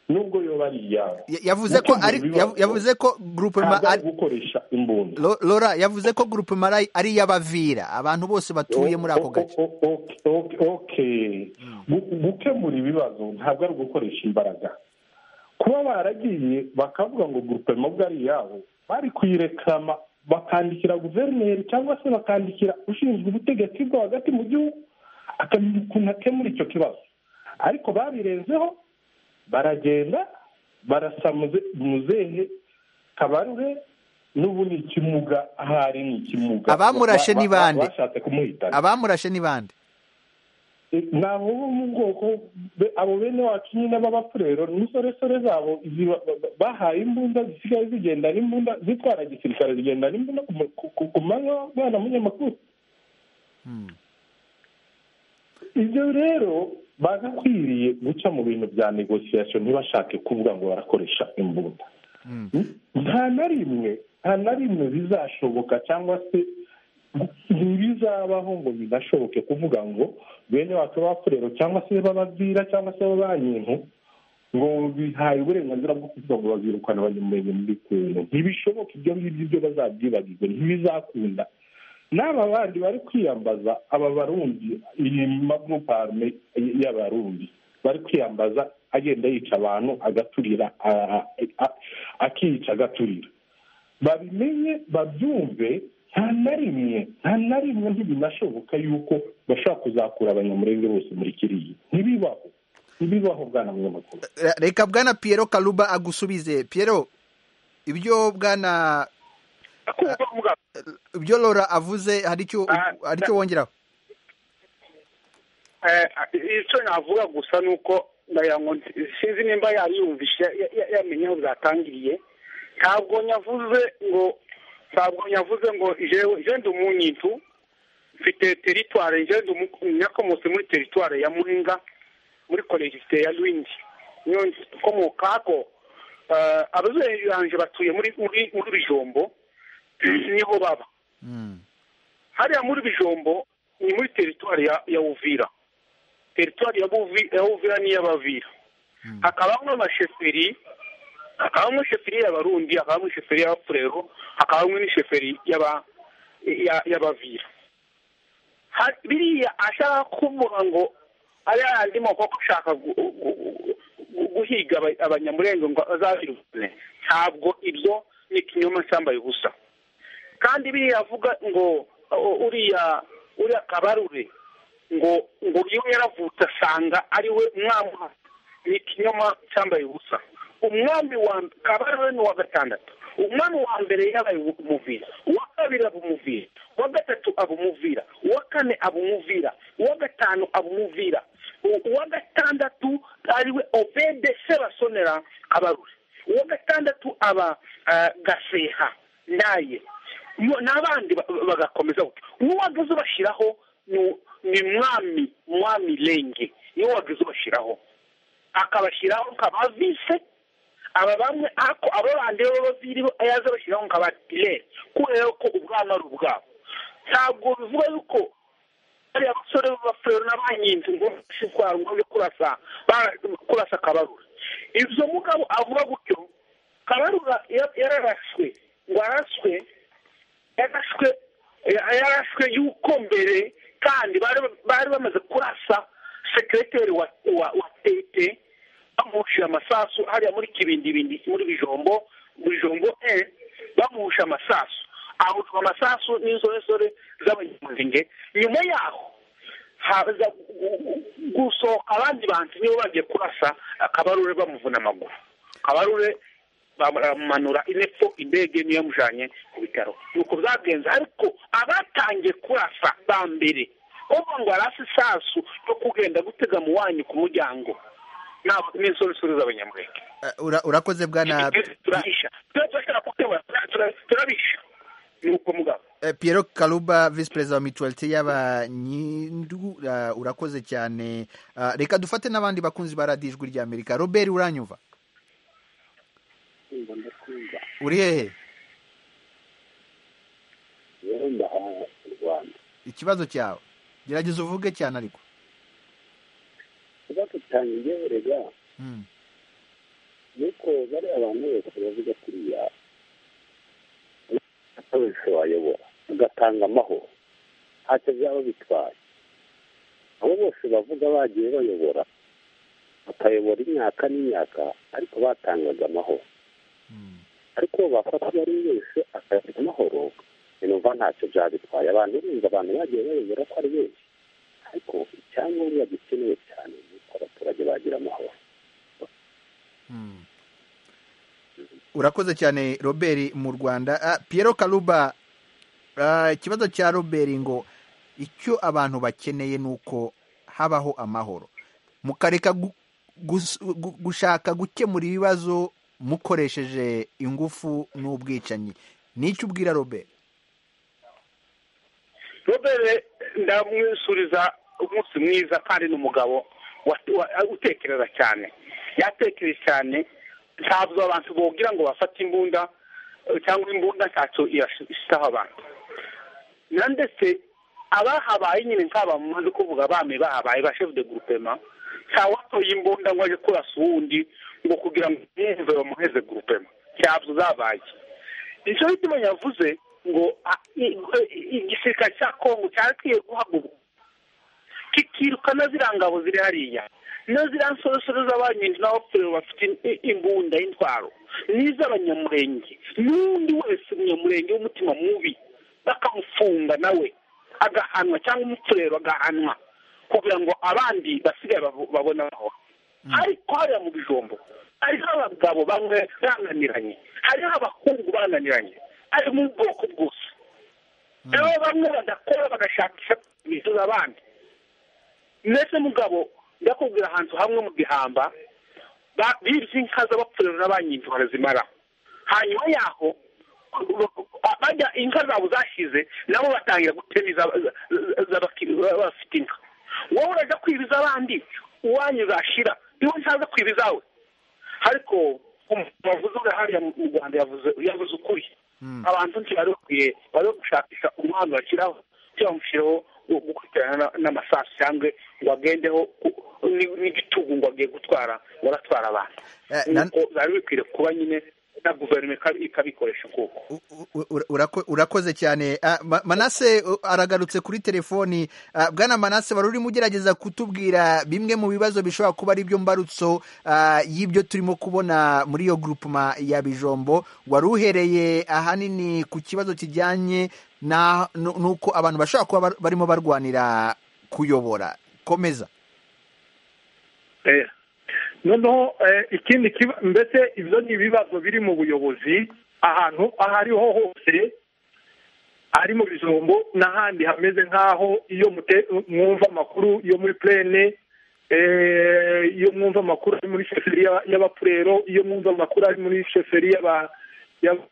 nubwo yoba ari iyabo Ya- yavuze ko ari yavu- yavuze ko groupement ntabwo ari ari- gukoresha imbunda Lo- lora yavuze ko groupement ari- ari iy'abavira abantu bose batuye muri ako gace O- o- o- o- o- okay. Gu- gukemura ibibazo ntabwo ari ugukoresha imbaraga kuba baragiye bakavuga ngo gurupema ubwo ari iyabo bari kuyirekama bakandikira guverineri cyangwa se bakandikira ushinzwe ubutegetsi bwo hagati mu gihugu akamenya ukuntu akemura icyo kibazo ariko babirenzeho baragenda barasa muze- muzehe kabarure n'ubu ni ikimuga ahari ni ikimuga Abamurashe Ba- ba- ni bande? bashatse kumuhitana abamurashe ni bande ni abo bo mu bwoko be- abo bene wacu nyine b'abapurero n'insoresore zabo ziba- ba- bahaye imbunda zisigaye zigenda n'imbunda zitwara gisirikare zigenda n'imbunda ku mu- ku- ku- ku manywa bwana munyamakuru ibyo rero bagakwiriye guca mu bintu bya negosiyasiyo ntibashake kuvuga ngo barakoresha imbunda nta na rimwe nta na rimwe bizashoboka cyangwa se ntibizabaho ngo binashoboke kuvuga ngo bene wacu b'abafurero cyangwa se b'abavira cyangwa se b'abanyintu ngo bihaye uburenganzira bwo kuvuga ngo bazirukana abanyamurenge muri kongo ntibishoboka ibyo ngibyo ibyo bazabyibagirwe ntibizakunda n'aba bandi bari kwiyambaza aba barundi iyi maguruparume y'abarundi bari kwiyambaza agenda yica abantu agaturira a- a- a- akica agaturira babimenye babyumve nta na rimwe nta na rimwe ntibinashoboka yuko bashobora kuzakura abanyamurenge bose muri kiriya ntibibaho ntibibaho bwana munyamakuru reka bwana piyero karuba agusubize piyero ibyo bwana kumva kuvuga ibyo Laura avuze hari icyo Ah, hari icyo wongeraho Eh, icyo navuga gusa ni uko ndagira ngo nti- sinzi nimba yariyumvishe ya- ya- yamenye aho byatangiriye ntabwo nyavuze ngo ntabwo nyavuze ngo jewe je ndi umunyitu mfite teritware je ndi umu- nakomotse muri teritware ya muhinga muri kolegisite ya rwindi niyo nkomoka ako ababyeyi banjye batuye muri muri muri bijombo niho baba hariya muri bijombo ni muri teritwari ya, ya uvira teritwari ya, Buvi- ya uvira n'iy'abavira hakabamo amasheferi hakabamo sheferi y'abarundi hakabamo sheferi y'abafurero hakabamo n'isheferi y'aba- ya- y'abavira Ha- biriya ashaka kuvuga ngo ari yandi moko ko ashaka gu- gu- gu- guhiga aba- abanyamurenge ngo azabirukane ntabwo ibyo ni ikinyoma cyambaye ubusa kandi biriya avuga ngo uh, uriya uriya kabarure ngo ngo iyo yaravutse asanga ari we umwami wa- ni ikinyoma cyambaye ubusa umwami wa mb- kabarure ni uwa gatandatu umwami wa mbere yabaye umuvira uwa kabiri aba umuvira uwa gatatu aba umuvira uwa kane aba umuvira uwa gatanu aba umuvira U- uwa gatandatu ariwe obede sebasonera kabarure uwa gatandatu aba ah, gaseha ndaye Iyo- n'abandi ba- ba- bagakomeza gutyo uwo wagize ubashyiraho ni- ni mwami mwami renge niwo wagize ubashyiraho akabashyiraho nk'abavise aba bamwe ako abo bandi b'abaviri bo yaza abashyiraho nk'abadire kubera ko ubwana ari ubwabo ntabwo bivuga yuko bariya basore b'abafurero n'abanyinzi ngo bashishwara ngo bajye kurasa ba- kurasa kabarura ibyo mugabo avuga gutyo kabarura ya- yararaswe ngo araswe yarashwe ya- yarashwe yuko mbere kandi bari- bari bamaze kurasa sekireteri wa wa- wa tete bamuhushije amasasu hariya muri kibindibindi muri bijombo bijombo e bamuhusha amasasu ahushwa amasasu n'insoresore z'abanyamurenge nyuma yaho haza gu- gu- gusohoka abandi bantu nibo bagiye kurasa akabarure bamuvuna amaguru kabarure bamumanura inepfo indege niyo yamujyanye ku bitaro nuko byagenze ariko abatangiye kurasa ba mbere kuvuga ngo arasa isasu yo kugenda gutega mu wanyu ku muryango ntabwo n'insoresore z'abanyamurenge Eh, ura- urakoze bwana turabisha Twe- turashaka kukebura, tura- tura- turabisha ni uko mugabo Eh, Piero Kaluba visi perezida wa mituwalite y'abanyindu eh, urakoze cyane Eh, reka dufate n'abandi bakunzi ba radiyo ijwi ry'amerika robert uranyumva uri hehe ikibazo cyawe gerageza uvuge cyane ariko kuba tutangiye erega Mm. nuko bariya abantu bose bavuga kuriya akoresha wayobora ugatanga amahoro ntacyo byaba bitwaye abo bose bavuga bagiye bayobora bakayobora imyaka n'imyaka ariko batangaga amahoro ariko bafata uwo ari we wese akagira amahoro numva ntacyo byabitwaye abantu urumva abantu bagiye bayobora ko ari benshi ariko icyangombwa gikenewe cyane ni uko abaturage bagira amahoro urakoze cyane robert mu rwanda Ah, Piero karuba ah, ikibazo cya robert ngo icyo abantu bakeneye ni uko habaho amahoro mukareka gu- gus- gu- gushaka gukemura ibibazo mukoresheje ingufu n'ubwicanyi nicyo ubwira robert robere ndamwisuriza umunsi mwiza kandi ni umugabo wa- wa- utekereza cyane yatekereje cyane ntabwo abantu bogira ngo bafate imbunda eh, cyangwa imbunda ntacyo irashyiraho abantu na ndetse abahabaye nyine nk'aba mumaze kuvuga abami bahabaye ba chef de groupement ntawatoye imbunda ngo ajye kurasa uwundi ngo kugira ngo yumve bamuheze gurupema cyabyo zabaye icyo gituma yavuze ngo ah, i- i- igisirikare cya kongo cyarakwiye guhaguruka kikirukana ziriya ngabo ziri hariya na ziriya nsorosoro z'abanyinzi n'abapfuye bafite i- imbunda y'intwaro n'iz'abanyamurenge n'undi wese umunyamurenge w'umutima mubi bakamufunga nawe agahanwa cyangwa umupfurero agahanwa kugira ngo abandi basigaye babo- babone aho ariko hariya mu bijombo hariho abagabo bamwe bananiranye hariho abahungu bananiranye ari mu bwoko bwose rero bamwe badakora bagashakisha kubizuza abandi ndetse mugabo ndakubwira ahantu hamwe mu gihamba ba- bibye inka z'abapfurero n'abanyinzi barazimara hanyuma yaho ba- bajya inka zabo zashize nabo batangira gutema iza- za- z'abaki- ba- bafite inka wowe urajya kwibiza abandi uwanyu zashira iwe ntaza kwiba izawe ariko umuntu wavuze uri hariya mu rwanda yavuze yavuze ukuri abantu ntibari bakwiye bari gushakisha umwana bashyiraho cyangwa bamushyiraho gukurikirana na- n'amasasu cyangwa ngo agendeho ku- ni- n'igitugu ngo agiye gutwara ngo aratwara abantu Eh, na- nuko byari bikwiye kuba nyine na guverinoma ika- ikabikoresha ukuboko U- u- u- urako- urakoze cyane Ah, Ma- manase uh, aragarutse kuri telefoni Ah, bwana manase wari urimo ugerageza kutubwira bimwe mu bibazo bishobora kuba ari byo mbarutso ah, y'ibyo turimo kubona muri iyo grupuma ya bijombo wari uhereye ahanini ku kibazo kijyanye na- nu- n'uko abantu bashobora kuba bar- barimo barwanira kuyobora komeza Eh, noneho eh, ikindi kiba mbese ibyo ni ibibazo biri mu buyobozi ahantu aho ariho hose ari mu bijombo n'ahandi hameze nk'aho iyo mute- mwumva amakuru yo muri plene eh, iyo mwumva amakuru ari muri sheferi y'aba- y'abapurero iyo mwumva amakuru ari muri sheferi y'aba- y'aba-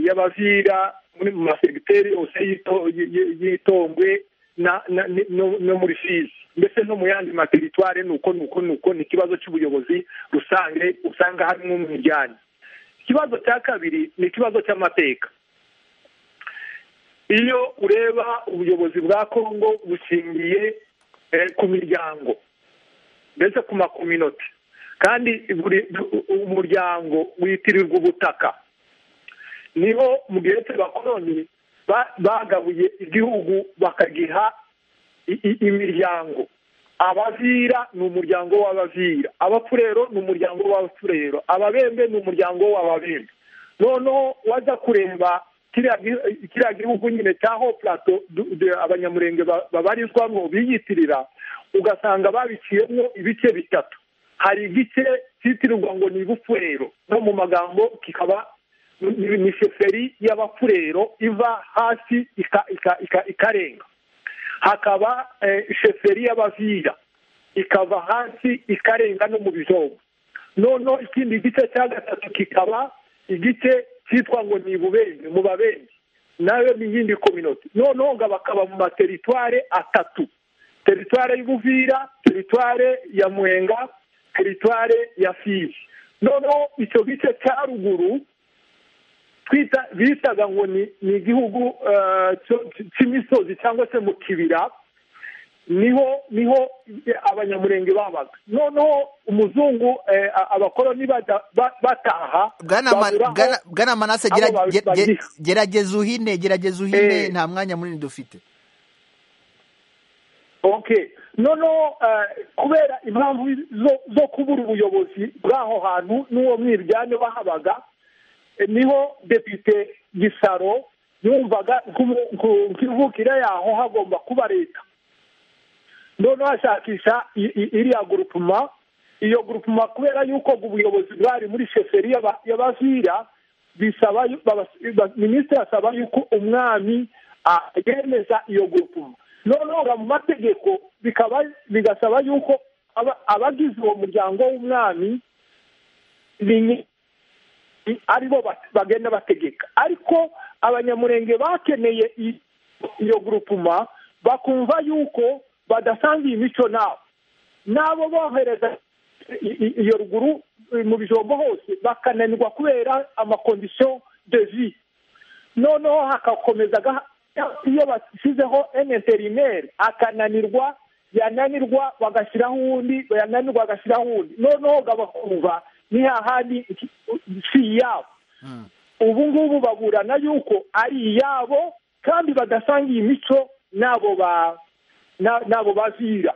y'abavira muri mu masegiteri yose y'ito- y- y- y'itongwe na- na- ni- no no muri fizi mbese no mu yandi materitware ni uko ni uko ni uko ni ikibazo cy'ubuyobozi rusange usanga harimo umwiryane ikibazo cya kabiri ni ikibazo cy'amateka iyo ureba ubuyobozi bwa kongo bushingiye eh, ku miryango mbese ku makominoti kandi buri u- u- umuryango witirirwa ubutaka niho mu gihe cy'abakoloni ba- bagabuye igihugu bakagiha i- i- imiryango abavira ni umuryango w'abavira abapfurero ni umuryango w'abapfurero ababembe ni umuryango w'ababembe noneho waza kureba kiriya gi- kiriya gihugu nyine cya ho plato du- de- abanyamurenge ba- babarizwamo biyitirira ugasanga babiciyemo ibice bitatu hari igice cyitirirwa ngo ni bufurero no mu magambo kikaba ni ni sheferi y'abapfurero iva hasi ika- ika- ika- ikarenga hakaba eh, sheferi y'abavira ikava hasi ikarenga no mu bijombo noneho ikindi gice cya gatatu kikaba igice cyitwa ngo ni ibubenge mu babenzi nayo ni iyindi kominoti noneho ngo bakaba mu materitware atatu teritware y'ubuvira teritware ya mwenga teritware ya fizi noneho icyo gice cya ruguru twita bitaga ngo ni ni igihugu eh, cyo- cy'imisozi cyangwa se mu kibira niho niho abanyamurenge babaga noneho umuzungu eh, a- abakoloni bajya ba- bataha bwana Ma- babura aho- Bwana- bwana manase abo gera- babi- ge- ge- babiha. gerageza uhine gerageza uhine Eh. nta mwanya munini dufite okay noneho eh, kubera impamvu zo- zo kubura ubuyobozi bw'aho hantu n'uwo mwiryane wahabaga eh, niho depite gisaro yumvaga nk'ubu- nku- nk'imvukire yaho hagomba kuba leta noneho ashakisha i- i- iriya gurupuma iyo gurupuma kubera yuko ubuyobozi bwari muri sheferi y'aba- y'abavira bisaba yu- baba- ba- minisitiri asaba yuko umwami ah, yemeza iyo gurupuma noneho nga mu mategeko bikaba bigasaba yuko aba- abagize uwo muryango w'umwami ni- ni- aribo ba- bagenda bategeka ariko abanyamurenge bakeneye i- iyo gurupuma bakumva yuko badasangiye imico nabo nabo bohereza i- i- iyo ruguru eh, mu bijombo hose bakananirwa kubera amakondisiyo de vie noneho hagakomeza gaha- iyo bashyizeho eneterineri akananirwa yananirwa bagashyiraho uwundi yananirwa bagashyiraho uwundi noneho bakumva ni hahandi iki- si iyabo ubu ngubu baburana yuko ari iyabo kandi badasangiye imico n'abo ba na- n'abo bazira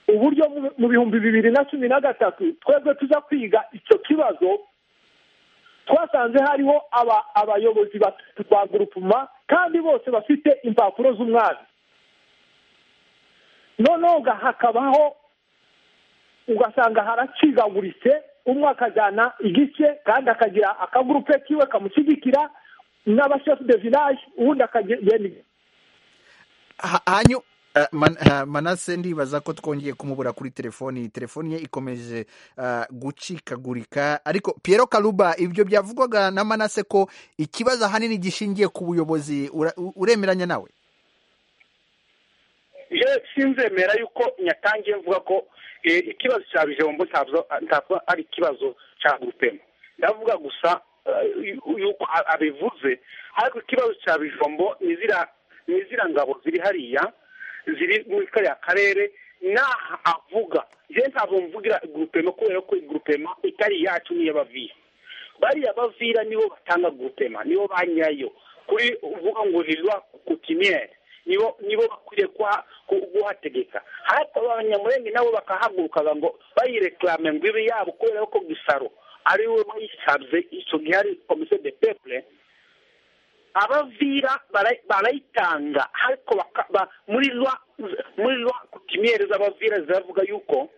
uburyo mu- mu bihumbi bibiri na cumi na gatatu twebwe tuza kwiga icyo kibazo twasanze hariho aba- abayobozi batatu ba gurupuma kandi bose bafite impapuro z'umwami noneho ga- hakabaho ugasanga haracigaguritse umwe akajyana igice kandi akagira akagurupe kiwe kamushyigikira n'abashefu de village ubundi akagenda Ha- hanyu eh, man- ha- manase ndibaza ko twongeye kumubura kuri telefoni telefoni ye ikomeje eh, gucikagurika ariko Piero karuba ibyo byavugwaga na manase ko ikibazo ahanini gishingiye ku buyobozi Ura- u- uremeranya nawe je sinzemera yuko nyatangiye mvuga ko eh, ikibazo cya bijombo ntabwo ntabwo ari ikibazo cya gurupema ndavuga gusa eh, yu- yuko a- abivuze ariko ikibazo cya bijombo ni ziriya- ni ziriya ngabo ziri hariya ziri muri kariya karere n'aha avuga je ntabwo mvugira gurupema kubera ko gurupema itari iyacu n'iy'abavira bariya bavira nibo batanga gurupema nibo ba nyayo kuri uvuga ngo ni rwa kutiniyeri nibo nibo bakwiye kuha- ku- kuhategeka hata abanyamurenge nabo bakahagurukaga ngo bayireklame ngo ibe yabo kubera ko gisaro ari we bayisabye icyo gihe ari komisiyo de peple abavira bara- barayitanga ariko baka- ba- muri rwa muri rwa kutimiyeri z'abavira ziravuga yuko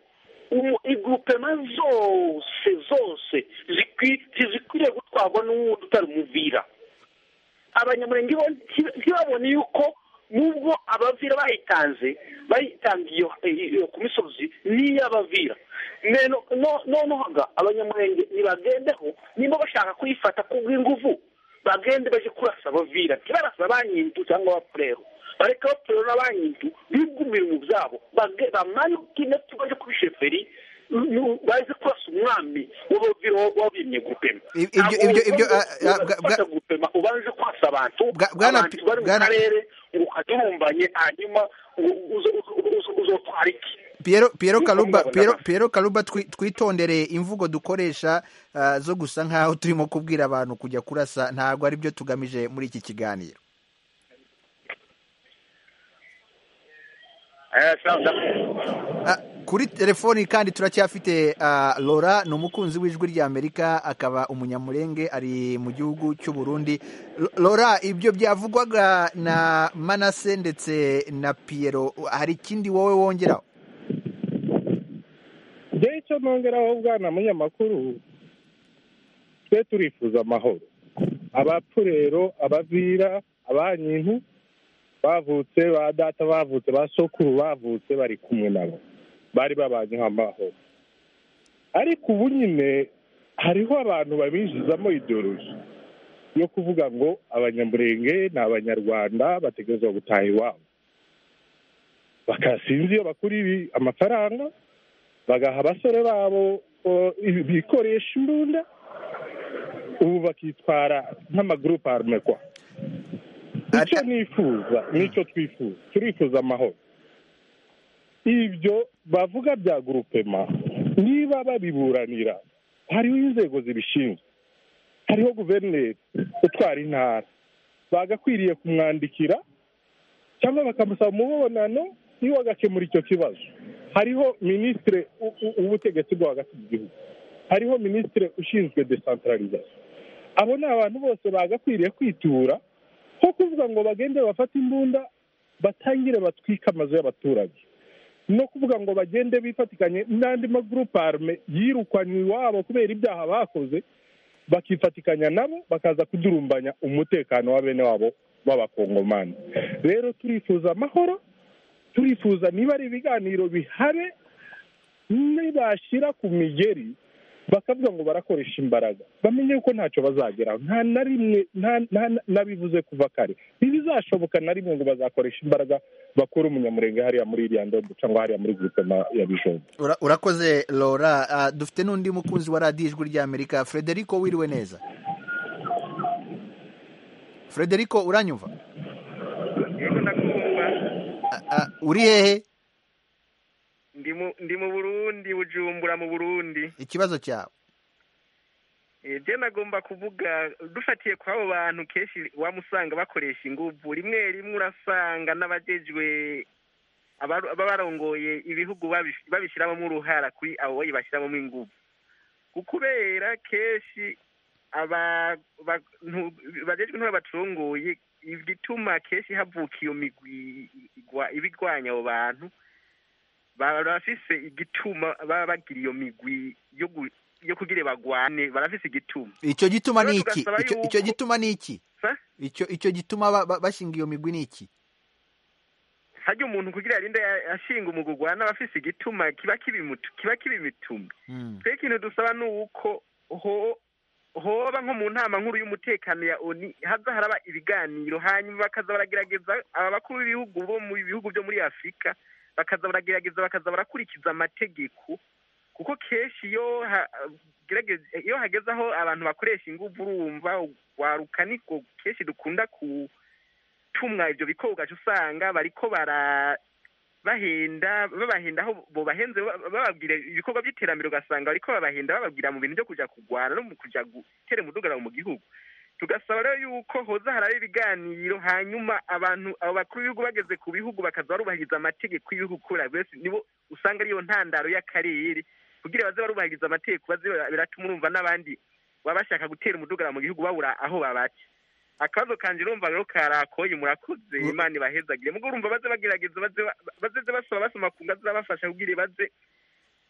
umu- igurupema zose zose zikwi- zizikwiriye gutwarwa n'uwundi utari umuvira abanyamurenge bo nti- ntibabone yuko nubwo abavira bayitanze bayitanze iyo iyo ku misozi n'iy'abavira Neno- no- noneho ga abanyamurenge nibagendeho niba bashaka kuyifata kubw'inguvu bagende baje kurasa abavira ntibarasa banyintu cyangwa abapurero bareka abapurero n'abanyintu bigumire mu byabo bage- bamanuke ndetse baje kuri sheferi nu- baze kurasa umwami w'abavira wabimye gupema I- ibyo- ibyo- ibyo, ah, ah, bwa- bwa- Ugufata gupema ubanje kwasa abantu Bwa- Bwana abantu Pi- bari mu Bwana- karere ngo ukadurumbanye hanyuma u- uzo- uzo- uzo- uzotwara iki Piero, Piero Niko Kaluba, mbabona Piero, basi. Piero Kaluba twi- twitondere imvugo dukoresha ah, zo gusa nk'aho turimo kubwira abantu kujya kurasa ntabwo ari byo tugamije muri iki kiganiro Eh, sawa, ndakumva. Ah, kuri telefoni kandi turacyafite ah, Laura ni umukunzi w'ijwi ry'Amerika akaba umunyamurenge ari mu gihugu cy'u Burundi L- Laura ibyo byavugwaga na Manase ndetse na Piero hari ikindi wowe wongeraho njyewe icyo nongeraho bwana munyamakuru twe turifuza amahoro abapfurero abavira abanyintu bavutse ba data bavutse ba sokuru bavutse bari kumwe nabo bari babanye amahoro ariko ubu nyine hariho abantu babinjizamo ideoloji yo kuvuga ngo abanyamurenge ni abanyarwanda bategerezwa gutaha iwabo bakasinzi iyo bakura ibi amafaranga bagaha abasore babo o, ibi- bikoresha imbunda ubu bakitwara nk'amagurupe arme kwa icyo nifuza n'icyo twifuza turifuza amahoro ibyo bavuga bya gurupema niba babiburanira hariho inzego zibishinzwe hariho guverineri utwara intara bagakwiriye kumwandikira cyangwa bakamusaba umubonano niwe agakemura icyo kibazo hariho minisitiri w'ubutegetsi bwo hagati mu gihugu hariho minisitiri ushinzwe desantararizayo abo ni abantu bose bagakwiriye kwitura nko kuvuga ngo bagende bafate imbunda batangire batwike amazu y'abaturage no kuvuga ngo bagende bifatikanye n'andi magurupe arume yirukanywe iwabo kubera ibyaha bakoze bakifatikanya nabo bakaza kudurumbanya umutekano wa bene wabo b'abakongomani rero turifuza amahoro turifuza niba ari ibiganiro bihabe nibashyira ku migeri bakavuga ngo barakoresha imbaraga bamenye ko ntacyo bazageraho nta na rimwe nta- nta- nabivuze kuva kare ntibizashoboka na rimwe ngo bazakoresha imbaraga bakure umunyamurenge hariya muri iriya ndombo cyangwa hariya muri grupema ya bijombo Ura- urakoze Laura Ah, dufite n'undi mukunzi wa radiyo ijwi ry'Amerika Frederico wiriwe neza Frederico uranyumva Ah, ah, uri hehe ndi mu- ndi mu burundi bujumbura mu burundi ikibazo cyawe ibyo nagomba kuvuga dufatiye kuri abo bantu kenshi waba usanga bakoresha ingufu rimwe rimwe urasanga n'abagejwe abaru- baba barongoye ibihugu babish- babishyiramo uruhara kuri abo bashyiramo ingufu kubera kenshi aba- abantu bagejwe ntibaba bacunguye igituma kenshi havuka iyo migwi igwa- iba igwanya abo bantu barafise igituma baba bagira iyo migwi yo gu- yo kugira bagwane barafise igituma icyo gituma Rero ni iki tugasaba Icyo- yuko- icyo gituma ni iki Sa? icyo icyo gituma ba- ba- bashinga iyo migwi ni iki harya umuntu kugira arinde ashinga umugugwa n'abafise igituma kiba kibimutu kiba kibimituma Mm. twe ikintu dusaba ni uko ho hoba nko mu nama nkuru y'umutekano ya oni haza haraba ibiganiro hanyuma bakaza baragerageza aba bakuru b'ibihugu bo mu bihugu byo muri afurika bakaza baragerageza bakaza barakurikiza amategeko kuko kenshi iyo ha- gerageza- iyo hageze aho abantu bakoresha ingufu urumva waruka niko kenshi dukunda gutumwa ibyo bikorwa aca usanga bariko bara bahenda babahenda aho bobahenze bababwira ibikorwa by'iterambere ugasanga bariko babahenda bababwira mu bintu byo kuja kurwana no mu kuja gutera umudugararo mu gihugu tugasaba rero yuko hoza haraba ibiganiro hanyuma abantu abo bakuru b'ibihugu bageze ku bihugu bakaza barubahiriza amategeko y'ibihugu kubera buri wese nibo usanga ariyo ntandaro y'akarere kugira baze barubahiriza amategeko baze bara- biratuma urumva n'abandi baba bashaka gutera umudugararo mu gihugu babura aho babaca akabazo kanje urumva rero karakoye murakoze Mm. imana ibahezagire mugo urumva baze bagerageza baze ba- baze basoma basoma ku ngazi zabafasha kugira baze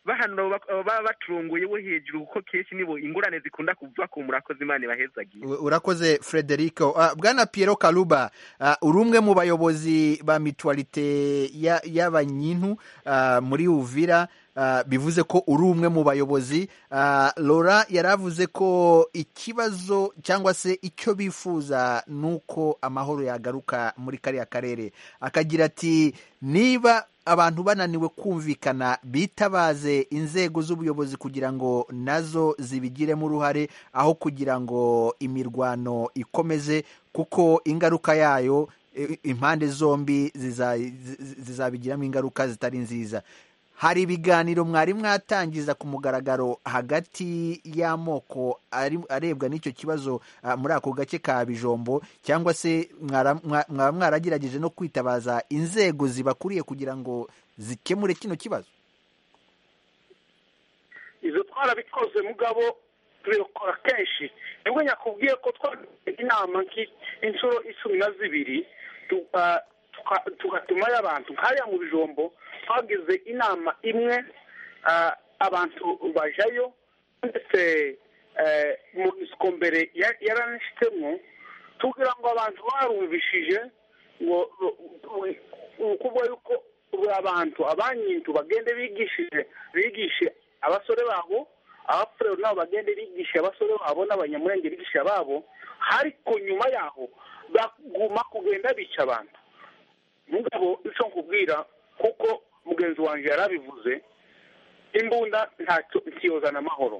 bahanura abo bak- abo baba baturunguye bo hejuru kuko kenshi nibo ingorane zikunda kuva ku murakoze imana ibahezagire U- urakoze frederico Ah, bwana piero karuba ah, uri umwe mu bayobozi ba mituwarite ya- y'abanyintu ah, muri uvira ah, bivuze ko uri umwe mu bayobozi Ah, laura yari avuze ko ikibazo cyangwa se icyo bifuza ni uko amahoro yagaruka muri kariya karere akagira ati niba abantu bananiwe kumvikana bitabaze inzego z'ubuyobozi kugira ngo nazo zibigiremo uruhare aho kugira ngo imirwano ikomeze kuko ingaruka yayo i- i- impande zombi ziza- zi- zi- zizabigiramo ingaruka zitari nziza hari ibiganiro mwari mwatangiza ku mugaragaro hagati y'amoko ari- arebwa n'icyo kibazo ah, muri ako gace ka bijombo cyangwa se mwara- mwa- mwaba mwaragerageje no kwitabaza inzego zibakuriye kugira ngo zikemure kino kibazo izo twarabikoze mugabo tubikora kenshi nibwo nyakubwiye ko twagize inama nki- inshuro icumi na zibiri tu- ah, tuka- tugatumayo abantu nk'ariya mu bijombo twagize inama imwe ah, abantu bajayo ndetse eh, monisiko mbere ya- yaranishyitsemo tugira ngo abantu barumvishije ngo ukuvuga yuko buri abantu abanyintu bagende bigishije bigishe abasore babo abafurero nabo bagende bigishe abasore babo n'abanyamurenge bigisha babo ariko nyuma yaho baguma kugenda bica abantu mugabo icyo nkubwira kuko mugenzi wanjye yarabivuze imbunda ntacyo ntiyozana amahoro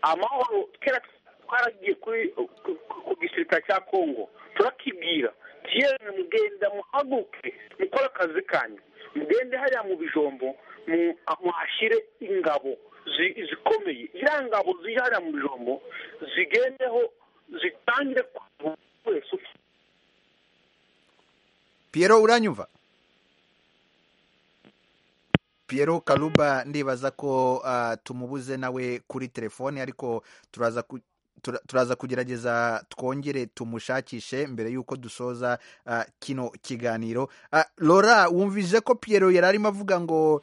amahoro kera twaragiye kuri ku- ku- ku gisirikare cya kongo turakibwira kiyemwe mugenda muhaguke mukore akazi kanyu mugende hariya mu bijombo mu- muhashyire ingabo zi- zikomeye ziriya ngabo ziri hariya mu bijombo zigendeho zitangire ku buri wese ufite Piero uranyumva Piero Kaluba ndibaza ko ah, tumubuze nawe kuri telefone ariko turaza ku tura- turaza kugerageza twongere tumushakishe mbere y'uko dusoza ah, kino kiganiro Ah, Laura wumvise ko Piero yari arimo avuga ngo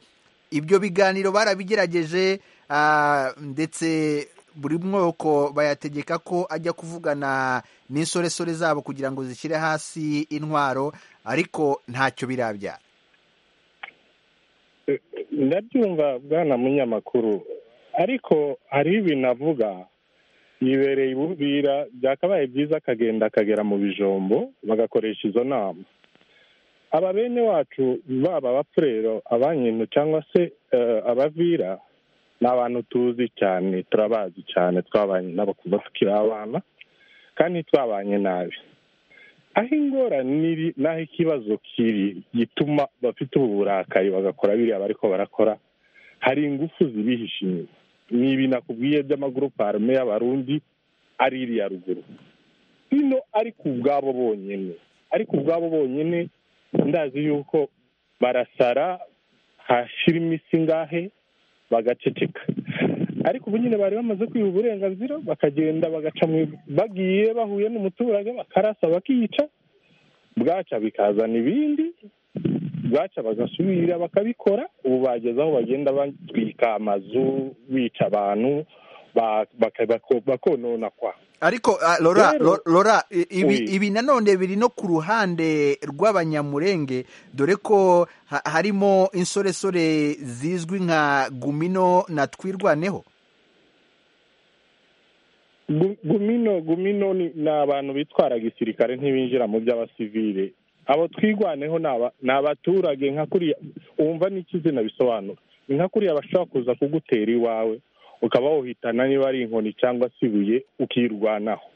ibyo biganiro barabigerageje ah, ndetse buri mwoko bayategeka ko ajya kuvugana n'insoresore zabo kugira ngo zishyire hasi intwaro ariko ntacyo birabyara ndabyumva bwana munyamakuru ariko hariho ibintu avuga yibereye i bubira byakabaye byiza akagenda akagera mu bijombo bagakoresha izo nama aba bene wacu baba abafurero abanyintu cyangwa se eh, abavira ni abantu tuzi cyane turabazi cyane twabanye nabo kuva tukiri abana kandi twabanye nabi aho ingorane iri n'aho ikibazo kiri gituma bafite ubu burakari bagakora biriya bariko barakora hari ingufu zibihishe inyuma ni ibi nakubwiye by'amagurupe arume y'abarundi ari iriya ruguru bino ariko ubwabo bonyine ariko ubwabo bonyine ndazi yuko barasara hashira iminsi ingahe bagaceceka ariko ubu nyine bari bamaze kwiha uburenganzira bakagenda bagaca mu bagiye bahuye n'umuturage bakarasa bakiyica bwaca bikazana ibindi bwaca bagasubira bakabikora ubu bageze aho bagenda batwika amazu bica abantu ba- baka- bako- bakonona kwa ariko ah, lora Rero- Lo- lora i- ibi, Oui. ibi nanone biri no ku ruhande rw'abanyamurenge dore ko ha, harimo insoresore zizwi nka gumino na twirwaneho Gu- gumino gumino ni ni abantu bitwara gisirikare ntibinjira mu by'abasivile abo twirwaneho ni aba- ni abaturage nka kuriya wumva n'ikizina bisobanura ni nka kuriya bashobora kuza kugutera iwawe ukaba wohitana niba ari inkoni cyangwa se ibuye ukirwanaho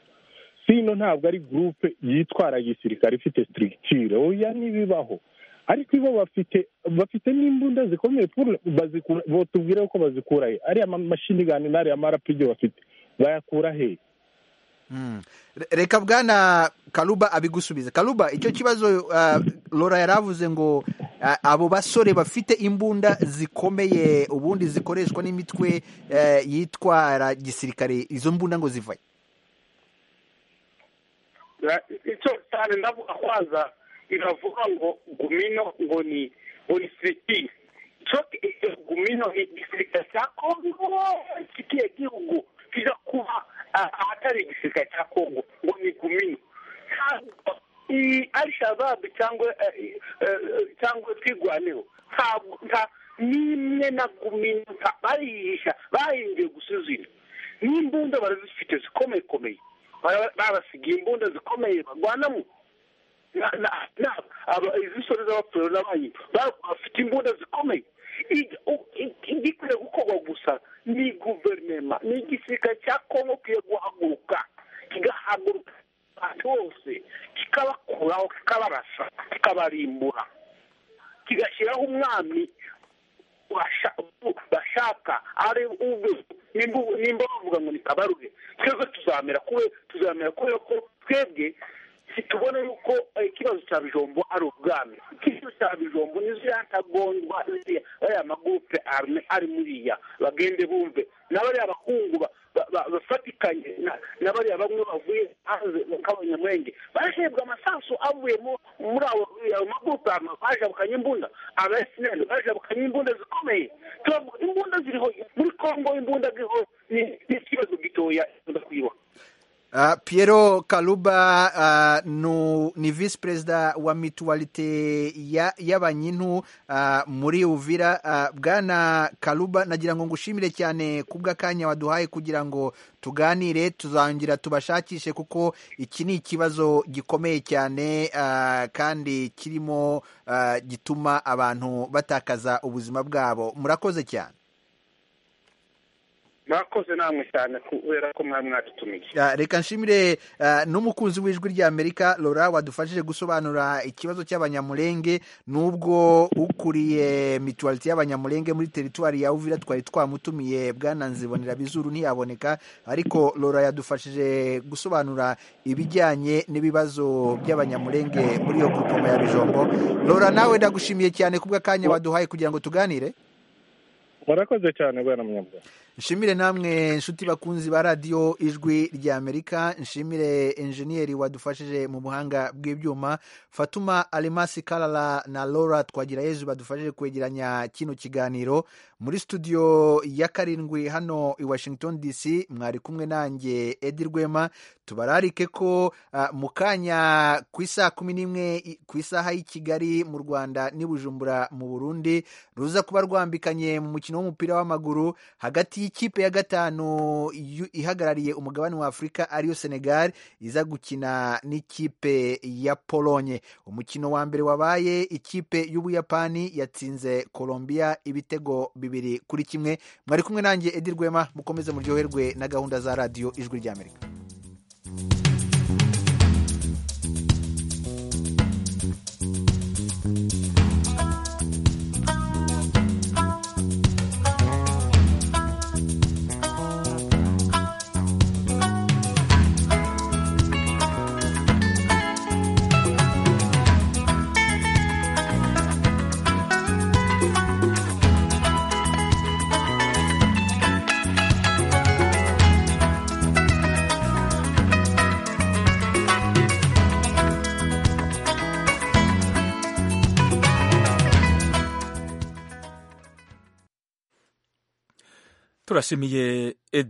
sino ntabwo ari gurupe yitwara gisirikare ifite sitirigitire oya ntibibaho ariko bo bafite bafite n'imbunda zikomeye puru- bazikura- botubwire ko bazikura he ariya mamashini gani n'ariya marapigi bafite bayakura hehe Mm. Re- reka bwana karuba abigusubiza karuba icyo kibazo ah, lora yari avuze ngo ah, abo basore bafite imbunda zikomeye ubundi zikoreshwa n'imitwe eh, yitwara gisirikare izo mbunda ngo zivaye Ya- icyo cyane ndavuga kwanza iravuga ngo gumino ngo ni ngo ni sirikiri icyo icyo gumino ni igisirikare cya kongo kikiye gihugu kijya kuba ah, ahatari igisirikare cya kongo ngo ni gumino Ntabwo i- ari shababu cyangwa eh, eh, cyangwa twirwaneho ntabwo nta- n'imwe na gumino nta- bayihisha bahinduye gusa izina n'imbunda barazifite zikomeye komeye Bara- babasigiye imbunda zikomeye barwanamo Na- na- na- aba- izi sore z'abapfuro n'abanyi ba- bafite imbunda zikomeye I- u- i- igikwiye gukorwa gusa ni guverinoma ni igisirikare cya kongo kigiye guhaguruka kigahaguruka abantu bose kikabakuraho kikabarasa kikabarimbura kigashyiraho umwami washa- bashaka ari ubwe nimba nimba bavuga ngo ni kabarure twebwe tuzamera kube tuzamera kubera ko twebwe tubona yuko eh, ikibazo cya bijombo ari ubwami ikibazo cya bijombo niziriya ntagondwa ziriya bariya magurupe arme ari muriya bagende bumve n'abariya bakungu ba- ba- ba- bafatikanye na- na bariya bamwe bavuye hanze kabanyamwenge barahebwa amasasu avuye mu- muri abo ayo magurupe arme bajabukanye imbunda aba esineri bajabukanye imbunda zikomeye turavuga imbunda ziriho muri kongo imbunda ziriho ni ni ikibazo gitoya ikunda kwiba Uh, Piero Kaluba uh, nu, ni visi perezida wa mituwalite ya- y'abanyintu uh, muri Uvira uh, bwana Kaluba nagira ngo ngushimire cyane kubw'akanya waduhaye kugira ngo tuganire tuzongera tubashakishe kuko iki ni ikibazo gikomeye cyane uh, kandi kirimo uh, gituma abantu batakaza ubuzima bwabo murakoze cyane mwakoze namwe cyane kubera ko mwari mwadutumiye Ya, reka nshimire eh, n'umukunzi w'ijwi ry'amerika lora wadufashije gusobanura ikibazo cy'abanyamulenge n'ubwo ukuriye mituwalite y'abanyamulenge muri teritwari ya uvira twari twamutumiye bwana nzibonera bizuru ntiyaboneka ariko lora yadufashije gusobanura ibijyanye n'ibibazo by'abanyamulenge muri iyo grupoma ya bijombo lora nawe ndagushimiye cyane kubw'akanya waduhaye kugira ngo tuganire murakoze cyane bwana munyabwenge nshimire namwe inshuti bakunzi ba radiyo ijwi rya amerika nshimire enjeniyeri wadufashije mu buhanga bw'ibyuma fatuma arimasi karara na laura twagira yezu badufashije kwegeranya kino kiganiro muri studio ya karindwi hano i washington dc mwari kumwe nanjye edi rwema tubararike ko ah, mu kanya ku isaha kumi n'imwe i- ku isaha y'i kigali mu rwanda n'i bujumbura mu burundi ruza kuba rwambikanye mu mukino w'umupira w'amaguru hagati y'ikipe ya gatanu yu- ihagarariye umugabane wa afurika ariyo senegal iza gukina n'ikipe ya polonye umukino wa mbere wabaye ikipe y'ubuyapani yatsinze colombia ibitego bibiri kuri kimwe mwari kumwe nanjye edi rwema mukomeze muryoherwe na gahunda za radiyo ijwi ry'amerika turashimiye